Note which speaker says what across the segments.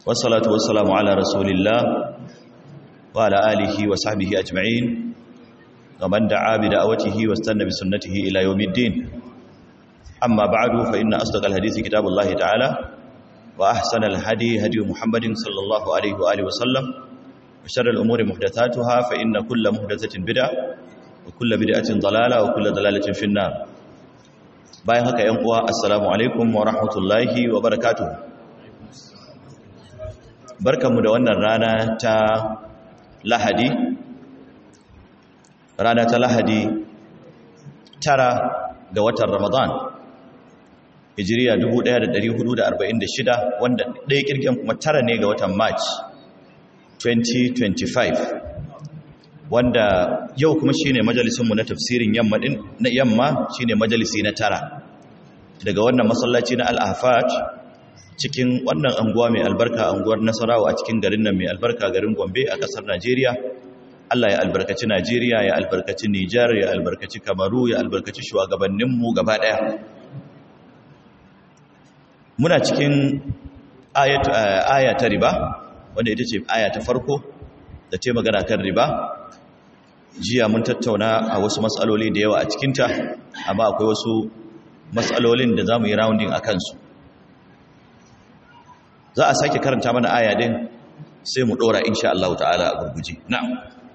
Speaker 1: والصلاة والسلام على رسول الله وعلى آله وصحبه أجمعين ومن دعا بدعوته واستنى بسنته إلى يوم الدين أما بعد فإن أصدق الحديث كتاب الله تعالى وأحسن الهدي هدي محمد صلى الله عليه وآله وسلم وشر الأمور محدثاتها فإن كل محدثة بدعة وكل بدعة ضلالة وكل ضلالة في النار bayan haka ‘yan uwa assalamu alaikum wa rahmatullahi wa barakatuh barkanmu da wannan rana ta lahadi rana ta lahadi tara ga watan ramadan hijiriya 1446 wanda ɗaya kirgin kuma tara ne ga watan march 2025 wanda yau kuma shine majalisinmu na tafsirin yamma din na yamma shine majalisi na tara daga wannan masallaci na al-afat cikin wannan anguwa mai albarka anguwar Nasarawa a cikin garin nan mai albarka garin Gombe a kasar Najeriya Allah ya albarkaci Najeriya ya albarkaci Niger ya albarkaci Kamaru ya albarkaci shugabanninmu gaba daya muna cikin ayat aya ta riba wanda ita ce aya ta farko da ce magana kan riba jiya mun tattauna a wasu matsaloli da yawa a cikinta amma akwai wasu matsalolin da za mu yi rounding a kansu za a sake karanta mana aya din sai mu ɗora insha Allah ta'ala a gurguje na'am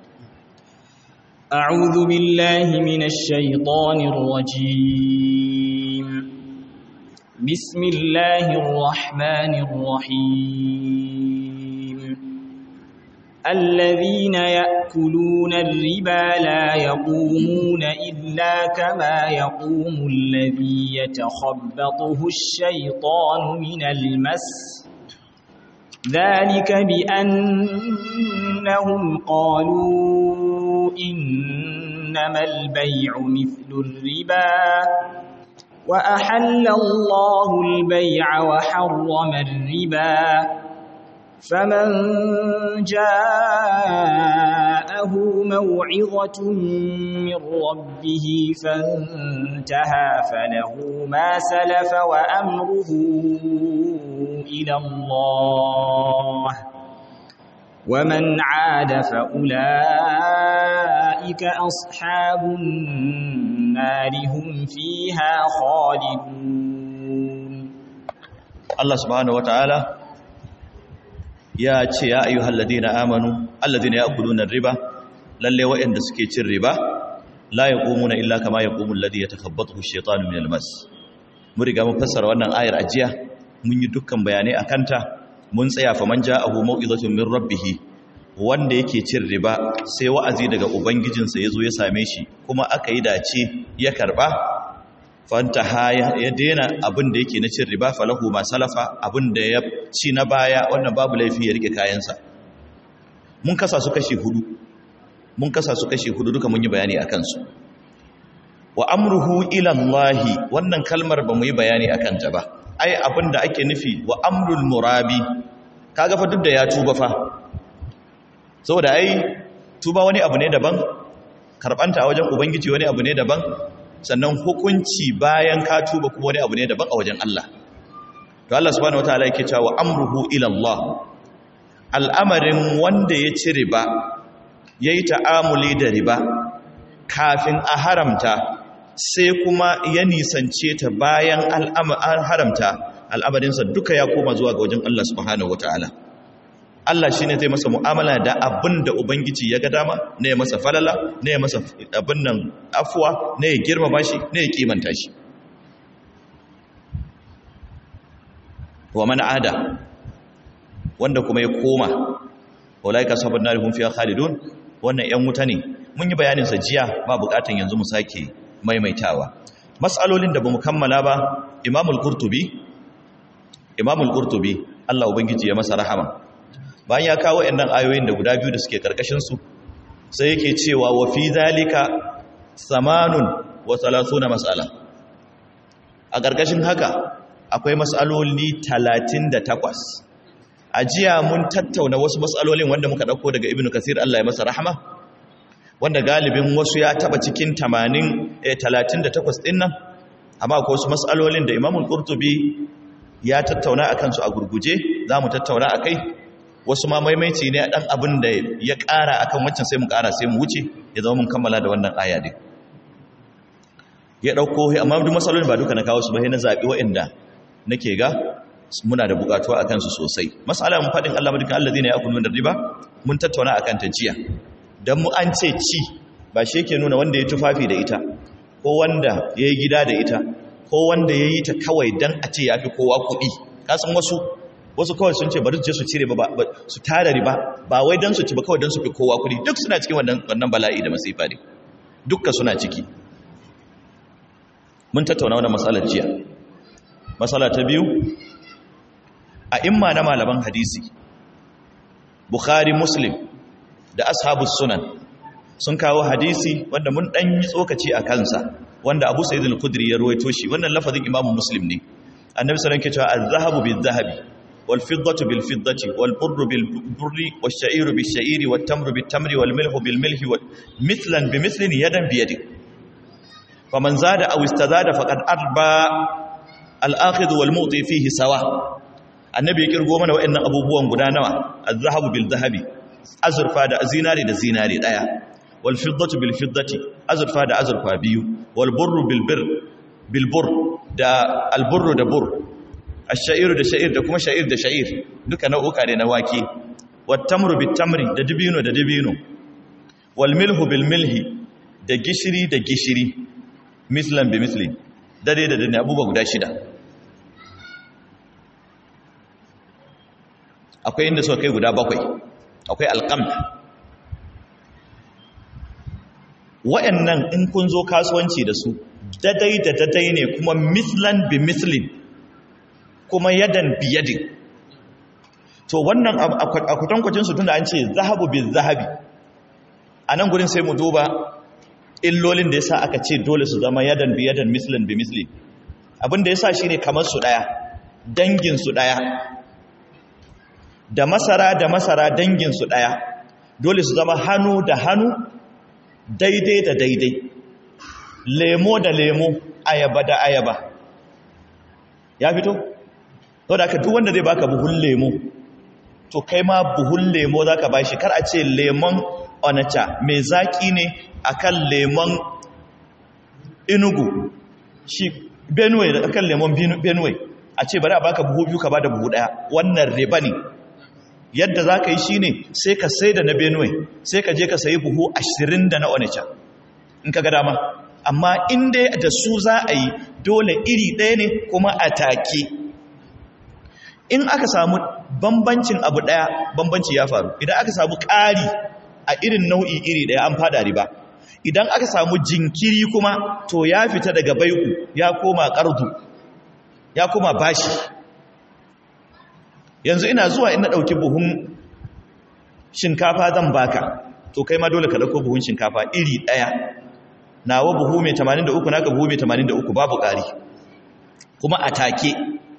Speaker 2: أعوذ بالله من الشيطان الرجيم بسم الله الرحمن الرحيم الذين يأكلون الربا لا يقومون إلا كما يقوم الذي يتخبطه الشيطان من المس ذلك بأنهم قالوا إنما البيع مثل الربا وأحل الله البيع وحرم الربا فمن جاءه موعظة من ربه فانتهى فله ما سلف وأمره إلى الله ومن عاد فأولئك أصحاب النار هم فيها خالدون
Speaker 1: الله سبحانه وتعالى ya ce ya ayyuhal ladina amanu alladina ya'kuluna riba lalle waɗanda suke cin riba la yaqumuna illa kama yaqumu alladhi yatakhabbathu ash-shaytanu min al-mas mun riga mun fassara wannan ayar ajiya mun yi dukkan bayanai akan ta mun tsaya fa man ja'ahu mau'izatun min rabbih wanda yake cin riba sai wa'azi daga ubangijinsa yazo ya same shi kuma aka yi dace ya karba fanta haya ya daina abin da yake na cin riba falahu ma salafa abin da ya ci na baya wannan babu laifi ya rike kayansa mun kasa su kashi hudu mun kasa su kashi hudu duka mun yi bayani akan su wa amruhu ila Allah wannan kalmar ba mu yi bayani akan ta ba ai abin da ake nufi wa amrul murabi kaga fa duk da ya tuba fa saboda ai tuba wani abu ne daban karbanta a wajen ubangiji wani abu ne daban sannan hukunci bayan ka tuba kuma wani abu ne daban a wajen Allah to Allah subhanahu wataala yake cewa amruhu ila Allah al'amarin wanda ya ci riba yayi ta'amuli da riba kafin a haramta sai kuma ya nisance ta bayan al'amarin haramta al'amarinsa duka ya koma zuwa ga wajen Allah subhanahu wataala Allah shi ne zai masa mu'amala da abin da Ubangiji ya ga dama ne ya masa falala ne ya masa abin nan afuwa ne ya girmama shi ne ya kimanta shi wa mana ada wanda kuma ya koma walaika sabon na rihun fiye khalidun wannan ‘yan wuta ne mun yi bayaninsa jiya ba bukatan yanzu mu sake maimaitawa matsalolin da ba mu kammala ba imamul kurtubi imamul kurtubi Allah Ubangiji ya masa rahama bayan ya kawo ɗannan ayoyin da guda biyu da suke ƙarƙashinsu sai yake cewa wa fi zalika samanun wa salasuna matsala a ƙarƙashin haka akwai matsaloli talatin da takwas a jiya mun tattauna wasu matsalolin wanda muka ɗauko daga ibn kasir Allah ya masa rahama wanda galibin wasu ya taɓa cikin talatin da takwas ɗin nan amma akwai wasu matsalolin da imamul ƙurtubi ya tattauna a kansu a gurguje za mu tattauna a kai wasu ma maimaici ne ɗan abin da ya ƙara akan wancan sai mu ƙara sai mu wuce ya zama mun kammala da wannan aya din ya ɗauko amma duk matsalolin ba duka na kawo su ba na zaɓi waɗanda nake ga muna da buƙatuwa a kansu sosai matsala mun faɗin Allah madaukin Allah zai ya kunu da riba mun tattauna a kan ta jiya don mu an ce ci ba shi yake nuna wanda ya tufafi da ita ko wanda ya yi gida da ita ko wanda ya yi ta kawai don a ce ya fi kowa kuɗi kasan wasu wasu kawai sun ce bari su je su cire ba su tara riba ba wai don su ci ba kawai don su fi kowa kuɗi duk suna cikin wannan bala'i da masifa ne dukka suna ciki mun tattauna wannan matsalar jiya matsala ta biyu a imma na malaman hadisi bukhari muslim da ashabus sunan sun kawo hadisi wanda mun dan yi tsokaci a kansa wanda abu sa'id al-khudri ya ruwaito shi wannan lafazin imamu muslim ne annabi sallallahu alaihi wasallam ke cewa az-zahabu bil-zahabi wal-fiddatu bil-fiddati wal-burru bil-burri wash-sha'iru bish-sha'iri wat-tamru bit-tamri wal-milhu bil-milhi mithlan bi-mithlin yadan bi yadin faman zada aw istazada faqad arba al-akhidhu wal-mu'ti fihi sawa annabi ya kirgo mana wa'annan abubuwan guda nawa az-zahabu bil-zahabi azurfa da zinari da zinari daya wal fiddatu bil fiddati azurfa da azurfa biyu wal burru bil bir bil bur da al burru da bur ash-sha'iru da sha'ir da kuma sha'ir da sha'ir duka nau'uka ne na wake wat tamru bit tamri da dibino da dibino wal milhu bil milhi da gishiri da gishiri mislan bi misli dare da dare abubuwa guda shida akwai inda suka kai guda bakwai akwai alƙam wa'annan in kun zo kasuwanci da su dadai da dadai ne kuma mislan bi mislin kuma yadan bi yadin to wannan a kwatankwacinsu tunda an ce zahabu bi zahabi a nan gudun sai mu duba illolin da ya sa aka ce dole su zama yadan bi yadan mislin bi mislin abinda ya sa shi ne kamar su ɗaya danginsu ɗaya da masara da masara danginsu ɗaya dole su zama hannu da hannu daidai da daidai lemo da lemo ayaba da ayaba ya fito? to da aka duk wanda zai baka buhun lemo to kai ma buhun lemo za ka bashi kar a ce lemon onacha mai zaki ne akan lemon inugu shi benue akan lemon benue a ce bari a baka buhu biyu ka bada buhu daya wannan riba ne yadda za ka yi shi ne sai ka sai da na benue sai ka je ka sayi buhu ashirin da na onitsha in ka ga dama amma inda da su za a yi dole iri ɗaya ne kuma a take in aka samu bambancin abu ɗaya bambanci ya faru idan aka samu ƙari a irin nau'i iri ɗaya an fada riba idan aka samu jinkiri kuma to ya fita daga baiku ya koma ƙardu ya koma bashi yanzu ina zuwa ina ɗauki buhun shinkafa zan baka to kai ma dole ka ɗauko buhun shinkafa iri ɗaya nawa buhu mai 83 naka buhu mai 83 babu ƙari kuma a take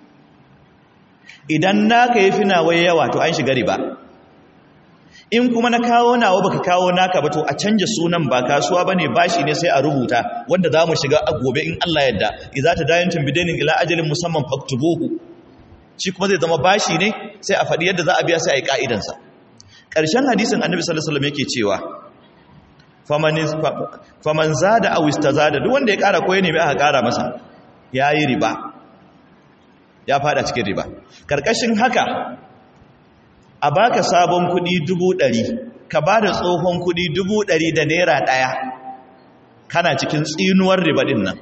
Speaker 1: idan naka ya fi nawa yawa to an shiga riba in kuma na kawo nawa baka kawo naka ba to a canja sunan ba kasuwa bane bashi ne sai a rubuta wanda za mu shiga a gobe in Allah yadda idza tadayantum bidainin ila ajalin musamman faktubuhu shi kuma zai zama bashi ne sai a faɗi yadda za a biya sai a yi ƙa'idansa ƙarshen hadisin annabi sallallahu alaihi yake cewa faman zada aw istazada duk wanda ya ƙara ko ya nemi aka ƙara masa yayi riba ya fada cikin riba karkashin haka a baka sabon kuɗi dubu ɗari ka ba da tsohon kuɗi dubu ɗari da naira ɗaya kana cikin tsinuwar riba ɗin nan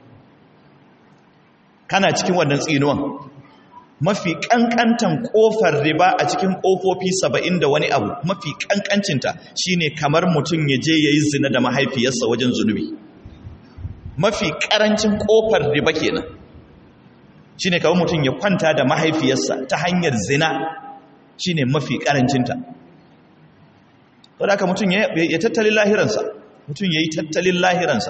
Speaker 1: kana cikin wannan tsinuwan mafi kankantan kofar riba a cikin kofofi saba'in da wani abu mafi kankancinta shine kamar mutum ya je ya yi zina da mahaifiyarsa wajen zunubi mafi karancin kofar riba kenan shine kamar mutum ya kwanta da mahaifiyarsa ta hanyar zina shine mafi karancinta saboda haka mutum ya tattalin lahiransa mutum ya yi tattalin lahiransa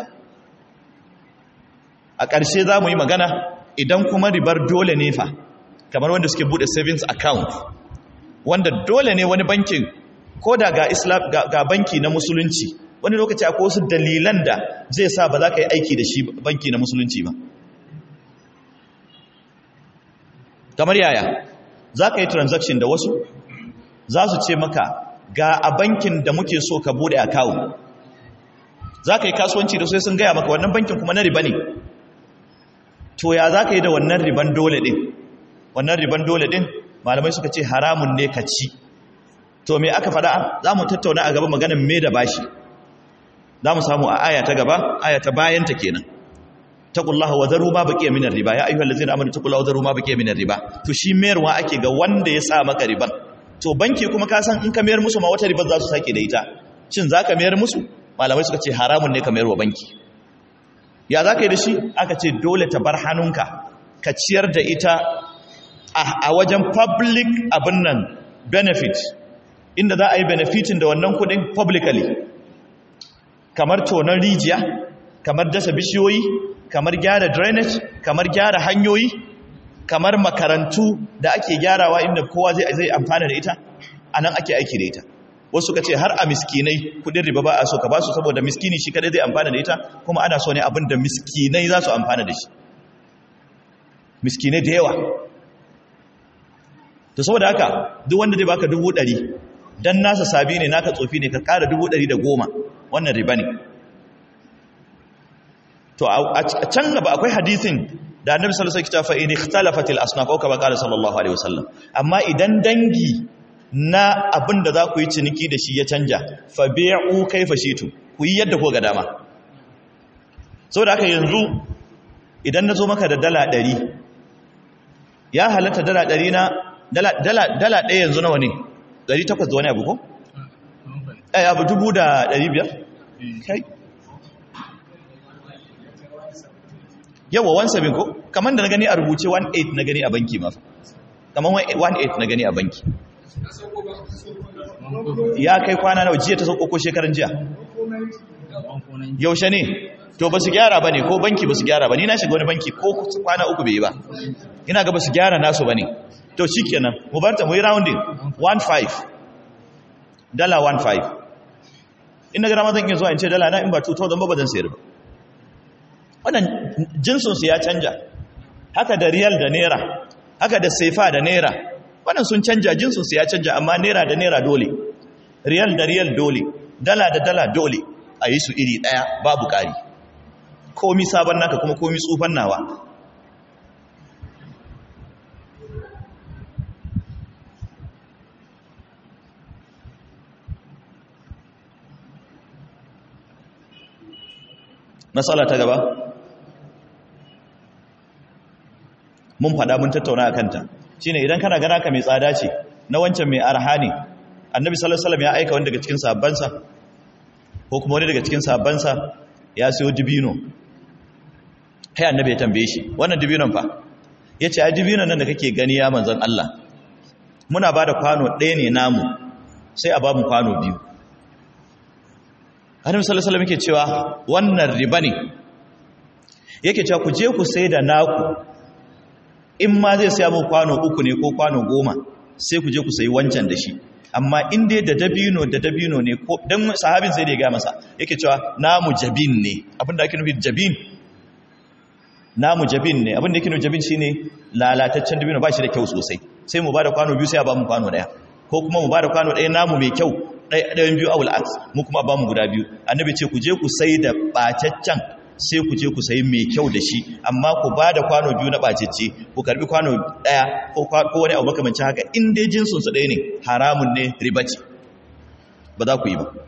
Speaker 1: a ƙarshe za mu yi magana idan kuma ribar dole ne fa kamar wanda suke bude savings account wanda dole ne wani bankin ko da ga islam ga, ga banki na musulunci wani lokaci akwai wasu dalilan da zai sa ba za ka yi aiki da shi banki na musulunci ba kamar yaya za ka yi transaction da wasu za su ce maka ga a bankin da muke so ka bude account za ka yi kasuwanci da sai sun gaya maka wannan bankin kuma na riba ne to ya za ka yi da wannan riban dole ɗin wannan riban dole ɗin malamai suka ce haramun ne ka ci to me aka faɗa za mu tattauna a gaba maganin me da bashi za mu samu a aya ta gaba aya ta bayanta kenan taqullaha wa zaru ma baqiya minar riba ya ayyuhal ladzina amanu taqullaha wa zaru ma baqiya minar riba to shi mayarwa ake ga wanda ya sa maka riban to banki kuma ka san in ka mayar musu ma wata ribar za su sake da ita shin zaka mayar musu malamai suka ce haramun ne ka mayar wa banki ya zaka yi da shi aka ce dole ta bar hannunka ka ciyar da ita a wajen public abin nan benefit inda za a yi benefitin da wannan kudin publicly kamar tonon rijiya kamar dasa bishiyoyi kamar gyara drainage kamar gyara hanyoyi kamar makarantu da ake gyarawa inda kowa zai zai amfana da ita anan ake aiki da ita wasu ka ce har a miskinai kudin riba ba a so ka ba su saboda miskini shi kadai zai amfana da ita kuma ana so ne abin da miskinai za su amfana da shi miskinai da yawa to saboda haka duk wanda zai baka dubu ɗari dan nasa sabi ne naka tsofi ne ka ƙara dubu ɗari da goma wannan riba ne to a can gaba akwai hadisin da annabi sallallahu alaihi wasallam fa in ikhtalafat al asnaf aw kama qala sallallahu alaihi wasallam amma idan dangi na abin da za ku yi ciniki da shi ya canja fa bi'u kayfa shitu ku yi yadda ko ga dama saboda haka yanzu idan na zo maka da dala 100 ya halatta dala 100 na dala dala dala ɗaya yanzu nawa ne 800 da wani abu ko eh abu 1500 kai yawa 17 ko kamar da na gani a rubuce 18 na gani a banki ma kamar 18 na gani a banki ya kai kwana nawa jiya ta sauko ko shekaran jiya yaushe ne to ba su gyara ba ne ko banki ba su gyara ba ni na shiga wani banki ko kwana uku bai yi ba ina ga ba su gyara nasu ba ne to shi kenan mu barta mu yi rounding 1.5 dala 1.5 ina gara mazan iya zuwa in ce dala na in ba 2000 ba ba zan sayar ba wannan jinsinsu ya canja haka da riyal da naira haka da saifa da naira wannan sun canja jinsinsu ya canja amma naira da naira dole riyal da riyal dole dala da dala dole a yi su iri ɗaya babu ƙari komi sabon naka kuma komi tsufan nawa matsala ta gaba mun fada mun tattauna a kanta shine idan kana gana ka mai tsada ce na wancan mai arha ne annabi sallallahu alaihi wasallam ya aika wani daga cikin sahabbansa ko kuma wani daga cikin sahabbansa ya siyo dibino kai annabi ya tambaye shi wannan dibinon fa yace a dibinon nan da kake gani ya manzon Allah muna bada kwano ɗaya ne namu sai a ba mu kwano biyu annabi sallallahu alaihi wasallam yake cewa wannan riba ne yake cewa ku je ku sai da naku in ma zai saya mu kwano uku ne ko kwano goma sai ku je ku sayi wancan da shi amma in dai da dabino da dabino ne ko dan sahabin sai da ya ga masa yake cewa namu jabin ne abinda ake nufi jabin namu jabin ne abinda yake nufi jabin shine lalataccen dabino ba shi da kyau sosai sai mu bada kwano biyu sai a ba mu kwano daya ko kuma mu bada kwano daya namu mai kyau ɗayan biyu awul aks mu kuma ba mu guda biyu annabi ce ku je ku sai da ɓacaccen sai ku je ku sayi mai kyau da shi amma ku ba da kwano biyu na ɓacacce ku karbi kwano ɗaya ko wani abu makamancin haka in dai jinsunsu ɗaya ne haramun ne riba ce ba za ku yi ba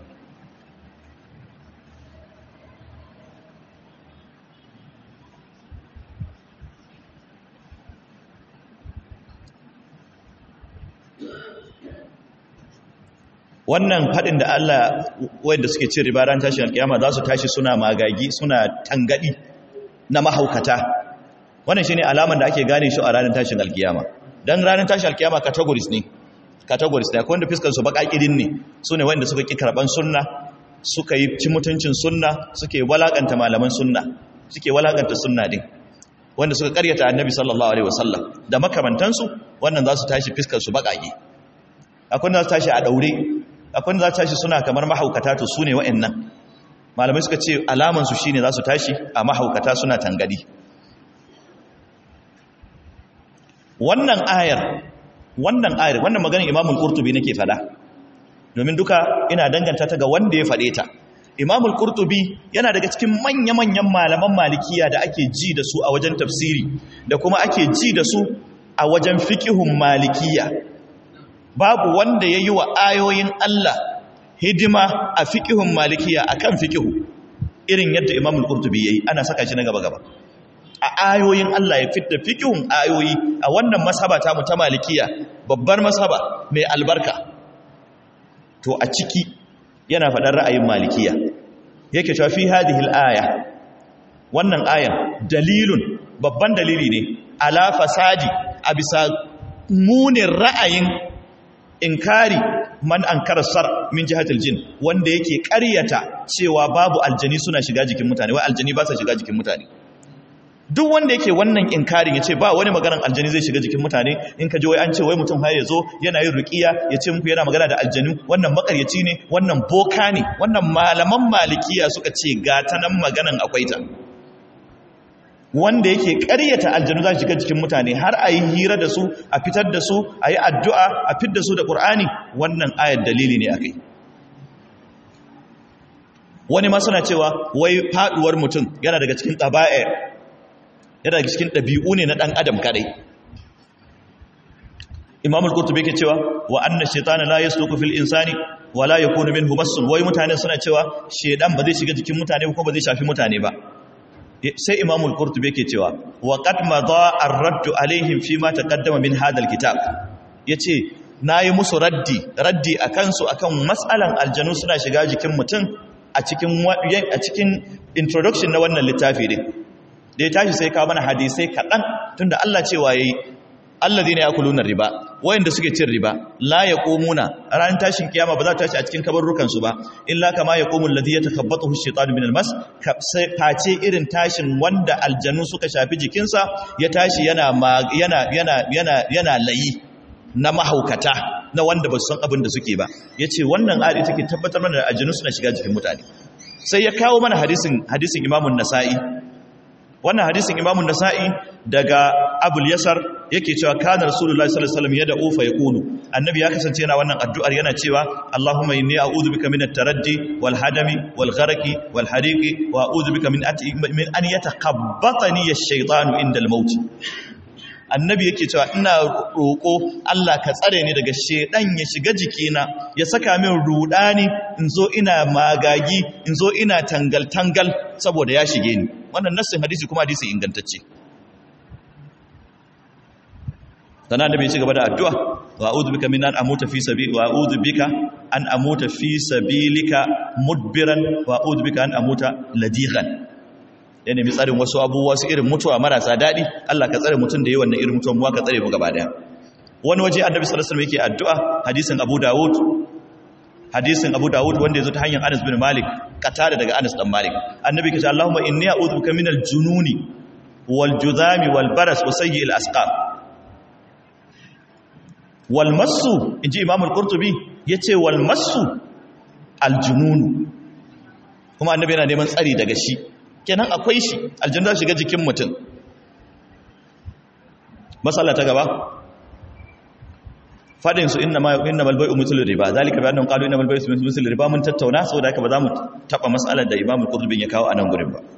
Speaker 1: wannan faɗin da Allah wanda suke cin riba ran tashin alkiyama za su tashi suna magagi suna tangadi na mahaukata wannan shine alaman da ake gane shi a ranar tashin alkiyama dan ranar tashin alkiyama categories ne categories ne akwai wanda fiskar su bakakirin ne sune wanda suka ki karban sunna suka yi ci mutuncin sunna suke walakanta malaman sunna suke walakanta sunna din wanda suka karyata annabi sallallahu alaihi wasallam da makamantansu wannan za su tashi fiskar su bakaki akwai wanda za su tashi a daure akwai za ta tashi suna kamar mahaukata to su ne wa'annan malamai suka ce alamansu shi ne za su tashi a mahaukata suna tangadi wannan ayar wannan ayar wannan maganar imamul qurtubi nake fada domin duka ina danganta ta ga wanda ya fade ta imamul qurtubi yana daga cikin manya-manyan malaman malikiya da ake ji da su a wajen tafsiri da kuma ake ji da su a wajen fiqihun malikiya babu wanda yayi wa ayoyin Allah hidima a fiqihun malikiya akan fiqihu irin yadda imamul qurtubi yayi ana saka shi na gaba gaba a ayoyin Allah ya fitta fiqhun ayoyi a wannan masaba ta mu ta malikiya babbar masaba mai albarka to a ciki yana faɗar ra'ayin malikiya yake cewa fi hadhihi al-aya wannan ayan dalilun babban dalili ne ala fasadi a bisa munin ra'ayin inkari man ankara sar min jihatil jin wanda yake ƙaryata cewa babu aljani suna shiga jikin mutane wai aljani ba sa shiga jikin mutane duk wanda yake wannan inkarin ya ce ba wani maganar aljani zai shiga jikin mutane in ka ji wai an ce wai mutum har ya zo yana yin rukiya ya ce muku yana magana da aljanu wannan makaryaci ne wannan boka ne wannan malaman malikiya suka ce ga ta nan maganan akwai ta wanda yake karyata aljanu za su shiga jikin mutane har a yi hira da su a fitar da su a yi addu'a a fit da su da ƙur'ani wannan ayar dalili ne a kai wani ma suna cewa wai faɗuwar mutum yana daga cikin ɗaba'ir yana daga cikin ɗabi'u ne na ɗan adam kadai imamul qurtubi yake cewa wa anna shaytana la yasluku fil insani wa la yakunu minhu massun wai mutane suna cewa shedan ba zai shiga jikin mutane ko ba zai shafi mutane ba sai imamul qurtubi yake cewa wa qad madha ar-radd alaihim fi ma taqaddama min hadha al-kitab yace nayi musu raddi raddi akan su akan mas'alan aljanu suna shiga jikin mutum a cikin a cikin introduction na wannan littafi din da ya tashi sai kawo mana hadisai kaɗan tunda Allah cewa yayi alladhina yakuluna riba wayanda suke cin riba la yaqumuna ran tashin kiyama ba za ta tashi a cikin kabarrukan su ba illa kama yaqumul ladhi yatakabbathu ash-shaytanu min al-mas face irin tashin wanda aljanu suka shafi jikinsa ya tashi yana yana yana yana yana layi na mahaukata na wanda ba su san abin da suke ba yace wannan ayat take tabbatar mana da aljanu suna shiga jikin mutane sai ya kawo mana hadisin hadisin imamun nasa'i wannan hadisin imamun nasa'i daga abul yasar yake cewa kana rasulullahi sallallahu alaihi wasallam yada ufa yaqulu annabi ya kasance yana wannan addu'ar yana cewa allahumma inni a'udhu bika min at-taraddi wal hadami wal gharqi wal hariqi wa a'udhu bika min min an yatakabbatani ash-shaytanu inda al-maut annabi yake cewa ina roƙo Allah ka tsare ni daga shedan ya shiga jikina ya saka min rudani in zo ina magagi in zo ina tangal tangal saboda ya shige ni wannan nassin hadisi kuma hadisi ingantacce sana annabi ya ci gaba da addu'a wa a'udhu bika min an amuta fi sabili wa a'udhu bika an amuta fi sabilika mudbiran wa a'udhu bika an amuta ladighan ya nemi tsarin wasu abubuwa su irin mutuwa marasa daɗi Allah ka tsare mutum da yi wannan irin mutuwa muwa ka tsare mu gaba daya wani waje annabi sallallahu alaihi wasallam yake addu'a hadisin Abu Dawud hadisin Abu Dawud wanda yazo ta hanyar Anas bin Malik katare daga Anas dan Malik annabi kace Allahumma inni a'udhu bika minal jununi wal judhami wal baras wa sayyi'il asqam wal massu inji Imam al-Qurtubi yace wal massu al junun kuma annabi yana neman tsari daga shi kenan akwai shi aljanna shiga jikin mutum masala ta gaba fadin su inna ma inna mal bai'u mithlu riba zalika bi annahum qalu inna mal bai'u mithlu riba mun tattauna saboda haka ba za mu taba masalar da Imam Qurtubi ya kawo a nan gurin ba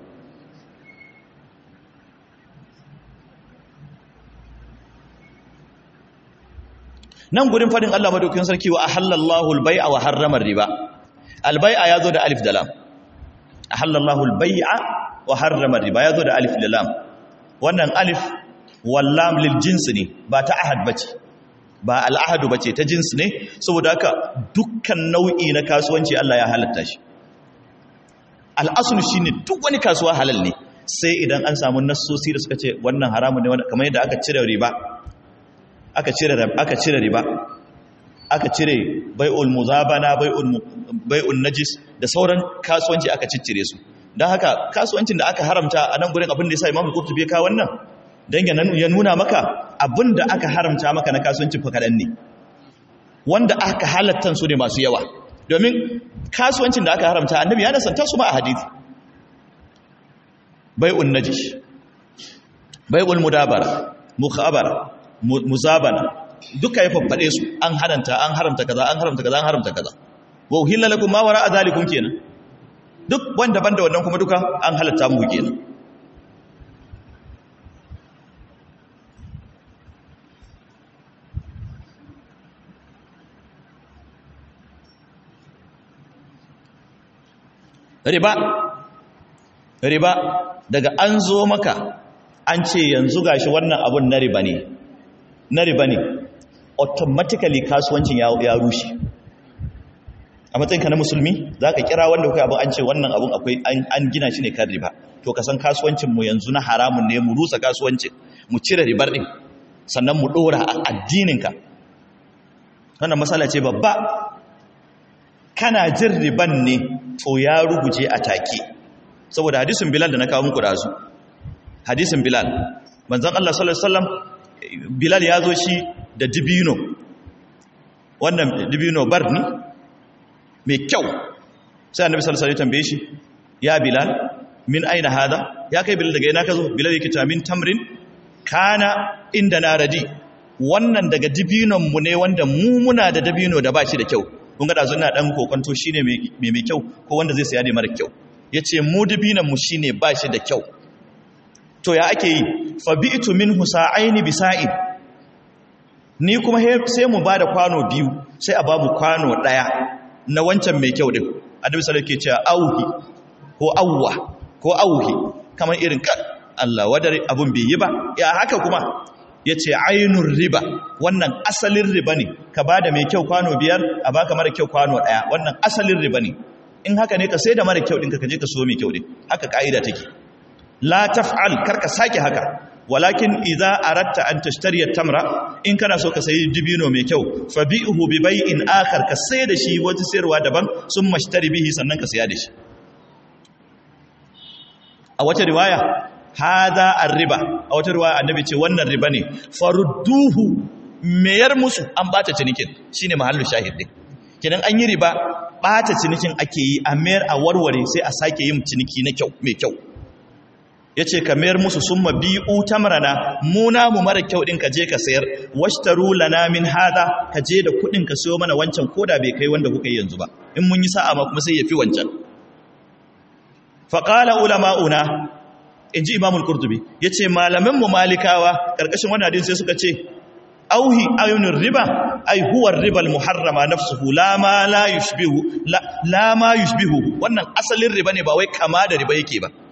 Speaker 1: nan gurin fadin Allah madaukakin sarki wa ahallallahu al-bai'a wa harrama riba al-bai'a yazo da alif da lam ahallallahu al-bai'a wa harrama riba yazo da alif da lam wannan alif wal lam lil jins ne ba ta ahad bace ba al ahad bace ta jins ne saboda haka dukkan nau'i na kasuwanci Allah ya halatta shi al aslu shine duk wani kasuwa halal ne sai idan an samu nassosi da suka ce wannan haramun ne kamar yadda aka cire riba aka cire aka cire riba aka cire bai'ul muzabana bai'ul bai'ul najis da sauran kasuwanci aka ciccire su don haka kasuwancin da aka haramta a nan gurin abin da ya sa imamul qurtubi ya kawo wannan dan ya nuna maka abin da aka haramta maka na kasuwancin fa kadan ne wanda aka halatta su ne masu yawa domin kasuwancin da aka haramta annabi ya nasanta su ma a hadisi bai'ul najis bai'ul mudabara mukhabara muzabana duka ya faffade su an haranta an haramta kaza an haramta kaza an haramta kaza wa uhilla lakum ma wara'a zalikum kenan duk wanda banda wannan kuma duka an halatta mu kenan riba riba daga an zo maka an ce yanzu gashi wannan abun na riba ne na riba ne automatically kasuwancin ya rushe a matsayinka na musulmi za ka kira wanda kuka abin an ce wannan abun akwai an gina shi ne kan riba to ka san kasuwancinmu yanzu na haramun ne mu rusa kasuwancin mu cire ribar ɗin sannan mu ɗora a addininka wannan matsala ce babba kana jin riban ne to ya ruguje a take saboda hadisin bilal da na kawo muku da su hadisin bilal manzon Allah sallallahu alaihi wasallam bilal ya zo shi da dibino wannan dibino barni mai kyau sai annabi sallallahu alaihi wasallam tambaye shi ya bilal min aina hada ya kai bilal daga ina ka zo bilal yake ta min tamrin kana inda na radi wannan daga dibinon mu ne wanda mu muna da dabino da ba shi da kyau kun ga dazu ina dan kokonto shine mai mai kyau ko wanda zai saya ne mara kyau yace mu dibinon mu shine ba shi da kyau to ya ake yi fa bi'tu minhu sa'aini bisa'in ni kuma sai mu bada kwano biyu sai a babu kwano daya na wancan mai kyau din annabi sallallahu alaihi wasallam ke cewa auhi ko awwa ko auhi kamar irin kan Allah wadare abun bai yi ba ya haka kuma yace ainur riba wannan asalin riba ne ka bada mai kyau kwano biyar a baka mara kyau kwano daya wannan asalin riba ne in haka ne ka sai da mara kyau ɗinka ka je ka so mai kyau din haka ka'ida take la taf'al karka sake haka walakin idza aratta an tashtariya tamra in kana so ka sayi dibino mai kyau fabi'uhu bi bai'in akhar ka sai da shi wata sayarwa daban sun mashtari bihi sannan ka saya da shi a wata riwaya hadha ar-riba a wata riwaya annabi ce wannan riba ne farudduhu mayar musu an bata cinikin shine mahallu shahid din kidan an yi riba bata cinikin ake yi a mayar a warware sai a sake yin ciniki na kyau mai kyau ya ce ka mayar musu sun mabi'u tamrana muna mu mara kyau ɗin ka je ka sayar washtaru lana min hada ka je da kuɗin ka siyo mana wancan koda bai kai wanda kuka yi yanzu ba in mun yi sa'a ma kuma sai ya fi wancan faƙala ulama'una in ji imamul kurtubi ya ce malamanmu malikawa ƙarƙashin wani hadin sai suka ce auhi ayunin riba ai huwar ribal muharrama nafsuhu la ma la yushbihu la ma yushbihu wannan asalin riba ne ba wai kama da riba yake ba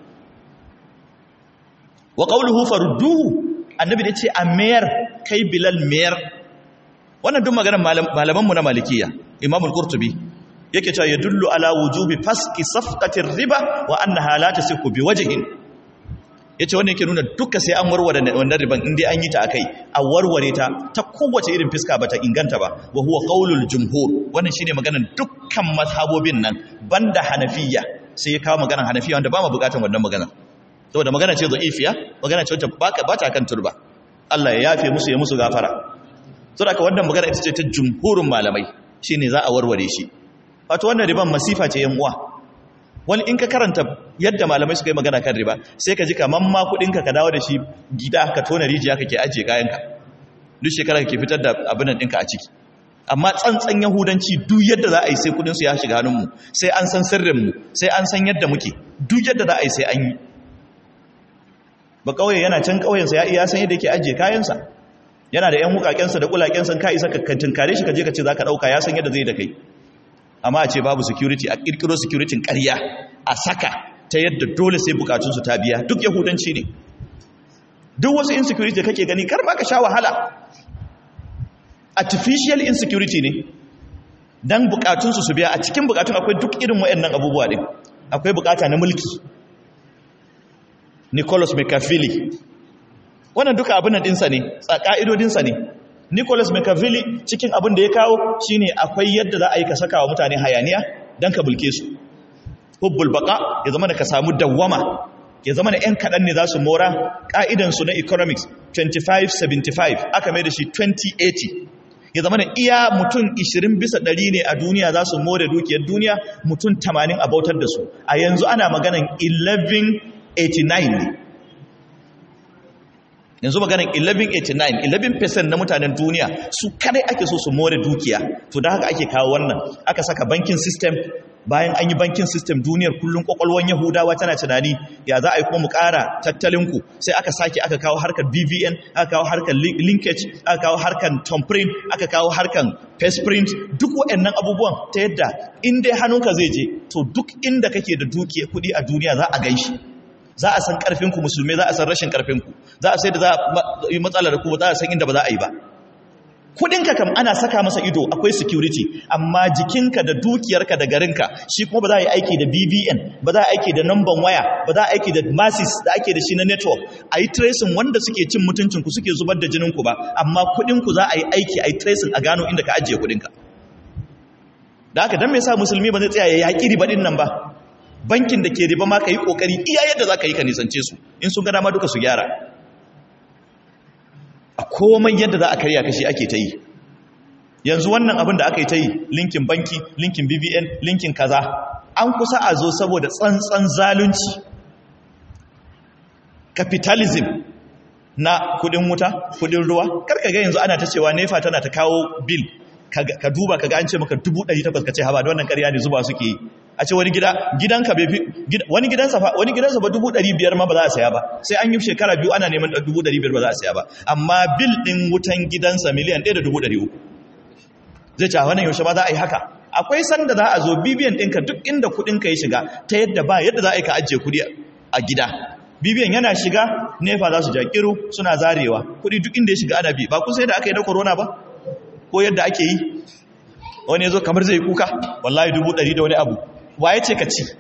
Speaker 1: wa qawluhu farudduhu annabi da ce a mayar kai bilal mayar wannan duk maganar malaman mu na malikiya imam al-qurtubi yake cewa yadullu ala wujubi faski safqatir riba wa annaha la tasiku bi wajhin yace wannan yake nuna duka sai an warware wannan riban indai an yi ta akai a warware ta ta kowace irin fiska bata inganta ba wa huwa qaulul jumhur wannan shine maganar dukkan mazhabobin nan banda hanafiya sai ya kawo maganar hanafiya wanda ba mu bukatan wannan maganar saboda magana ce za'ifiya magana ce wacce ba ta kan turba Allah ya yafe musu ya musu gafara saboda ka wannan magana ita ce ta jumhurin malamai shine za a warware shi wato wannan riban masifa ce yan uwa wani in ka karanta yadda malamai suka yi magana kan riba sai ka ji kaman ma kudin ka ka dawo da shi gida ka tona rijiya kake ajiye kayanka duk shekara kake fitar da abin ɗinka a ciki amma tsantsan yahudanci duk yadda za a yi sai kudin su ya shiga hannunmu sai an san sirrinmu sai an san yadda muke duk yadda za a yi sai an yi ba kauye yana can kauyensa ya iya san yadda yake ajiye kayansa yana da yan wukakensa da kulakensa ka isa ka tunkare shi ka je ka ce zaka dauka ya san yadda zai da kai amma a ce babu security a kirkiro security ƙarya a saka ta yadda dole sai bukatun su ta biya duk yahudanci ne duk wasu insecurity da kake gani kar ba ka sha wahala artificial insecurity ne dan bukatun su su biya a cikin bukatun akwai duk irin wayannan abubuwa din akwai bukata na mulki Nicholas Machiavelli wannan duka abin nan dinsa ne ƙa'idodinsa ne Nicholas Machiavelli cikin abin da ya kawo shine akwai yadda za a yi ka saka wa mutane hayaniya don ka bulke su hubbul baka ya zama da ka samu dawwama ya zama da 'yan kaɗan ne za su mora ƙa'idansu na economics 25-75 aka mai da shi 2080 ya zama da iya mutum 20 bisa ɗari ne a duniya za su more dukiyar duniya mutum 80 a bautar da su a yanzu ana maganan 11 89 ne yanzu maganin 1189 11% na mutanen duniya su kadai ake so su more dukiya to da haka ake kawo wannan aka saka banking system bayan an yi banking system duniyar kullum kwakwalwan yahudawa tana tunani ya za a yi kuma mu kara tattalinku sai aka sake aka kawo harkar bvn aka kawo harkar linkage aka kawo harkar tomprint aka kawo harkar print duk waɗannan abubuwan ta yadda in dai hannunka zai je to duk inda kake da dukiya kuɗi a duniya za a ganshi za a san ƙarfinku musulmai za a san rashin ƙarfinku za a sai da za a yi matsalar ku za a san inda ba za a yi ba kudinka kam ana saka masa ido akwai security amma jikinka da dukiyarka da garinka shi kuma ba za a yi aiki da BVN ba za a aiki da number waya ba za a aiki da masses da ake da shi na network a yi tracing wanda suke cin mutuncinku suke zubar da jininku ba amma kudinku za a yi aiki a yi tracing a gano inda ka ajiye kudinka da haka don me yasa musulmi ba zai tsaya ya yaƙi riba ɗin nan ba bankin da ke riba ma ka yi ƙoƙari iya yadda za ka yi ka nisance su in sun gada ma duka su gyara a komai yadda za a karya kashi ake ta yi yanzu wannan abin da aka yi ta yi linkin banki linkin bbn linkin kaza an kusa a zo saboda tsantsan zalunci capitalism na kudin wuta kudin ruwa karka ga yanzu ana ta cewa nefa tana ta kawo bil ka duba ka ga an ce maka 800 ka ce haba da wannan karya ne zuba suke yi a ce wani gida gidanka bai fi wani gidansa fa wani gidansa ba 500 ma ba za a saya ba sai an yi shekara biyu ana neman 500 ba za a saya ba amma bil din wutan gidansa miliyan 1.300 zai ce wannan yaushe ba za a yi haka akwai sanda za a zo bibiyan ɗinka duk inda kuɗinka ya shiga ta yadda ba yadda za a yi ka ajiye kuɗi a gida bibiyan yana shiga nefa za su jakiru suna zarewa kuɗi duk inda ya shiga ana bi ba kun sai da aka yi na corona ba ko yadda ake yi wani ya zo kamar zai kuka wallahi dubu ɗari da wani abu wa ya ce ka ci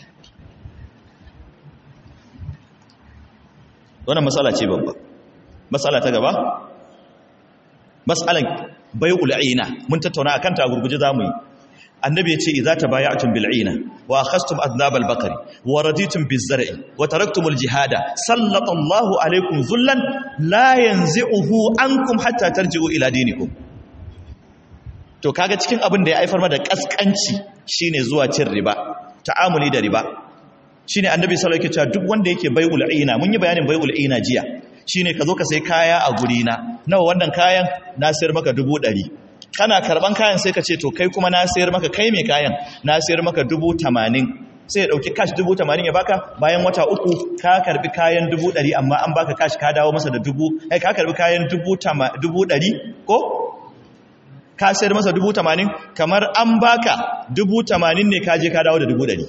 Speaker 1: wannan matsala ce babba matsala ta gaba matsalan bai ul'ina mun tattauna akan ta gurguje zamu yi annabi ya ce idza tabaya'tum bil'ina wa akhastum adnab al-baqari wa raditum biz-zar'i wa taraktum al-jihada sallallahu alaykum zullan la yanzi'uhu ankum hatta tarji'u ila dinikum to kaga cikin abin da ya haifar ma da kaskanci shine zuwa cin riba ta'amuli da riba shine annabi sallallahu alaihi wasallam duk wanda yake bai'ul ina mun yi bayanin bai'ul ina jiya shine ka zo ka sai kaya a guri na nawa wannan kayan na sayar maka dubu ɗari kana karban kayan sai ka ce to kai kuma na sayar maka kai mai kayan na sayar maka dubu tamanin sai ya ɗauki kash dubu tamanin ya baka bayan wata uku ka karbi kayan dubu ɗari amma an baka kash ka dawo masa da dubu ai ka karbi kayan dubu ɗari ko ka sayar masa dubu tamanin kamar an baka dubu tamanin ne ka je ka dawo da dubu ɗari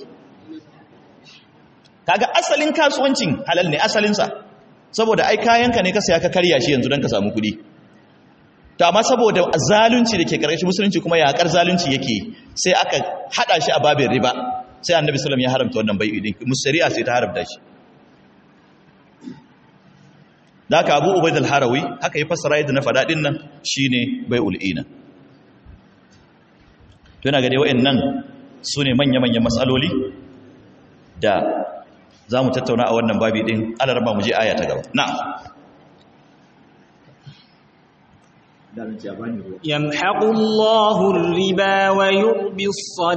Speaker 1: kaga asalin kasuwancin halal ne asalinsa saboda ai kayanka ne ka saya ka karya shi yanzu don ka samu kuɗi to amma saboda zalunci da ke ƙarshen musulunci kuma yaƙar zalunci yake sai aka haɗa shi a babin riba sai annabi sallam ya haramta wannan bai'i din musari'a sai ta haramta shi da haka abu ubaid al-harawi haka ya fassara yadda na faɗa din nan shine bai'ul ina to yana ga dai wayannan sune manya-manyan matsaloli da za mu tattauna a wannan babi ɗin alarba mu je aya ta gaba na
Speaker 2: يمحق الله الربا ويربي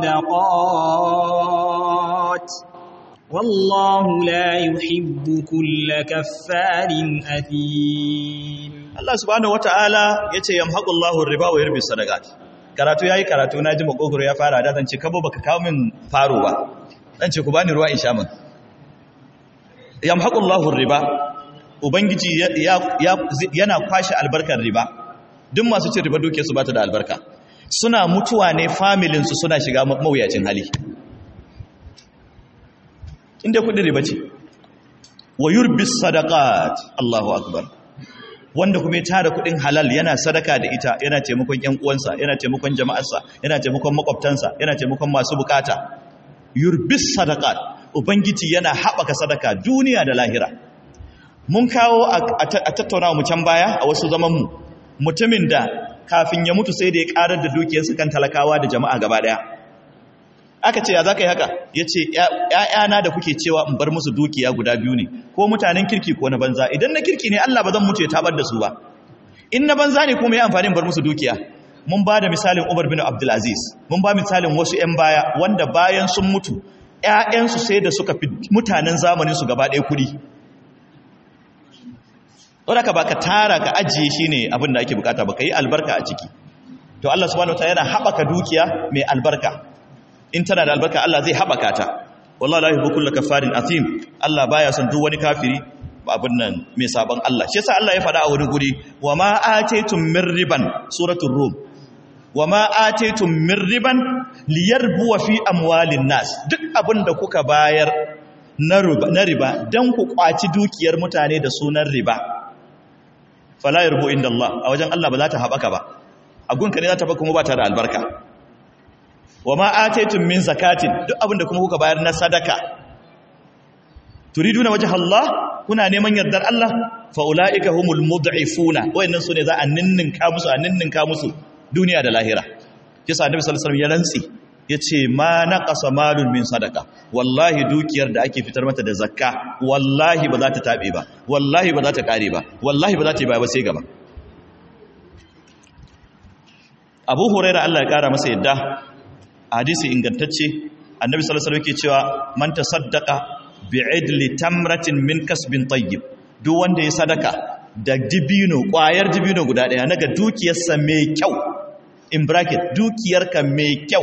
Speaker 2: الصدقات والله لا يحب كل كفار أثيم
Speaker 1: Allah subhanahu wata'ala yace yamhaqu Allahu riba wa yurbi sadaqat karatu yayi karatu na ji makogoro ya fara da zan ce kabo baka kawo min faro ba zan ce ku bani ruwa in sha min yamhaqullahu riba ubangiji yana kwashe albarkar riba duk masu cin riba duke su bata da albarka suna mutuwa ne familin su suna shiga mawuyacin hali inda kudin riba ce wa yurbis sadaqat Allahu akbar wanda kuma ya tara kudin halal yana sadaka da ita yana taimakon ƴan uwansa yana taimakon jama'arsa yana taimakon makwabtansa yana taimakon masu bukata yurbis sadaqat ubangiji yana haɓaka sadaka duniya da lahira mun kawo a tattaunawa mu can baya a wasu zamanmu mutumin da kafin ya mutu sai da ya ƙarar da dukiyarsa kan talakawa da jama'a gaba ɗaya aka ce ya za ka yi haka ya ce ‘ya'yana da kuke cewa in bar musu dukiya guda biyu ne ko mutanen kirki ko na banza idan na kirki ne Allah ba zan mutu ya tabar da su ba in na banza ne kuma ya amfani bar musu dukiya mun ba da misalin Umar bin Abdulaziz mun ba misalin wasu ‘yan baya wanda bayan sun mutu ‘ya'yansu sai da suka fi mutanen zamaninsu gaba ɗaya kuɗi wadda ka baka tara ka ajiye shi ne abin da ake bukata ba ka yi albarka a ciki to Allah subhanahu wataala yana haɓaka dukiya mai albarka in tana da albarka Allah zai haɓaka ta wallahi la yuhibbu kullu kafarin athim Allah baya son duk wani kafiri abin nan mai sabon Allah shi yasa Allah ya faɗa a wani guri wa ma ataytum min riban suratul rum wa ma ataytum min riban liyarbu fi amwalin nas duk abin da kuka bayar na riba dan ku kwaci dukiyar mutane da sunan riba fala yarbu inda Allah a wajen Allah ba za ta haɓaka ba a gunka ne za ta ba kuma ba ta da albarka wa ma ataytum min zakatin duk abinda kuma kuka bayar na sadaka turiduna wajha Allah kuna neman yardar Allah fa ulaika humul mud'ifuna wayannan sune za a ninninka musu a ninninka musu duniya da lahira kisa annabi sallallahu alaihi wasallam ya rantsi yace ma naqasa malun min sadaka wallahi dukiyar da ake fitar mata da zakka wallahi ba za ta tabe ba wallahi ba za ta kare ba wallahi ba za ta yi ba sai gaba Abu Hurairah Allah ya kara masa yadda hadisi ingantacce annabi sallallahu alaihi wasallam yake cewa man tasaddaqa bi'idli tamratin min kasbin tayyib duk wanda ya sadaka da dibino kwayar dibino guda daya naga dukiyarsa mai kyau in bracket dukiyarka mai kyau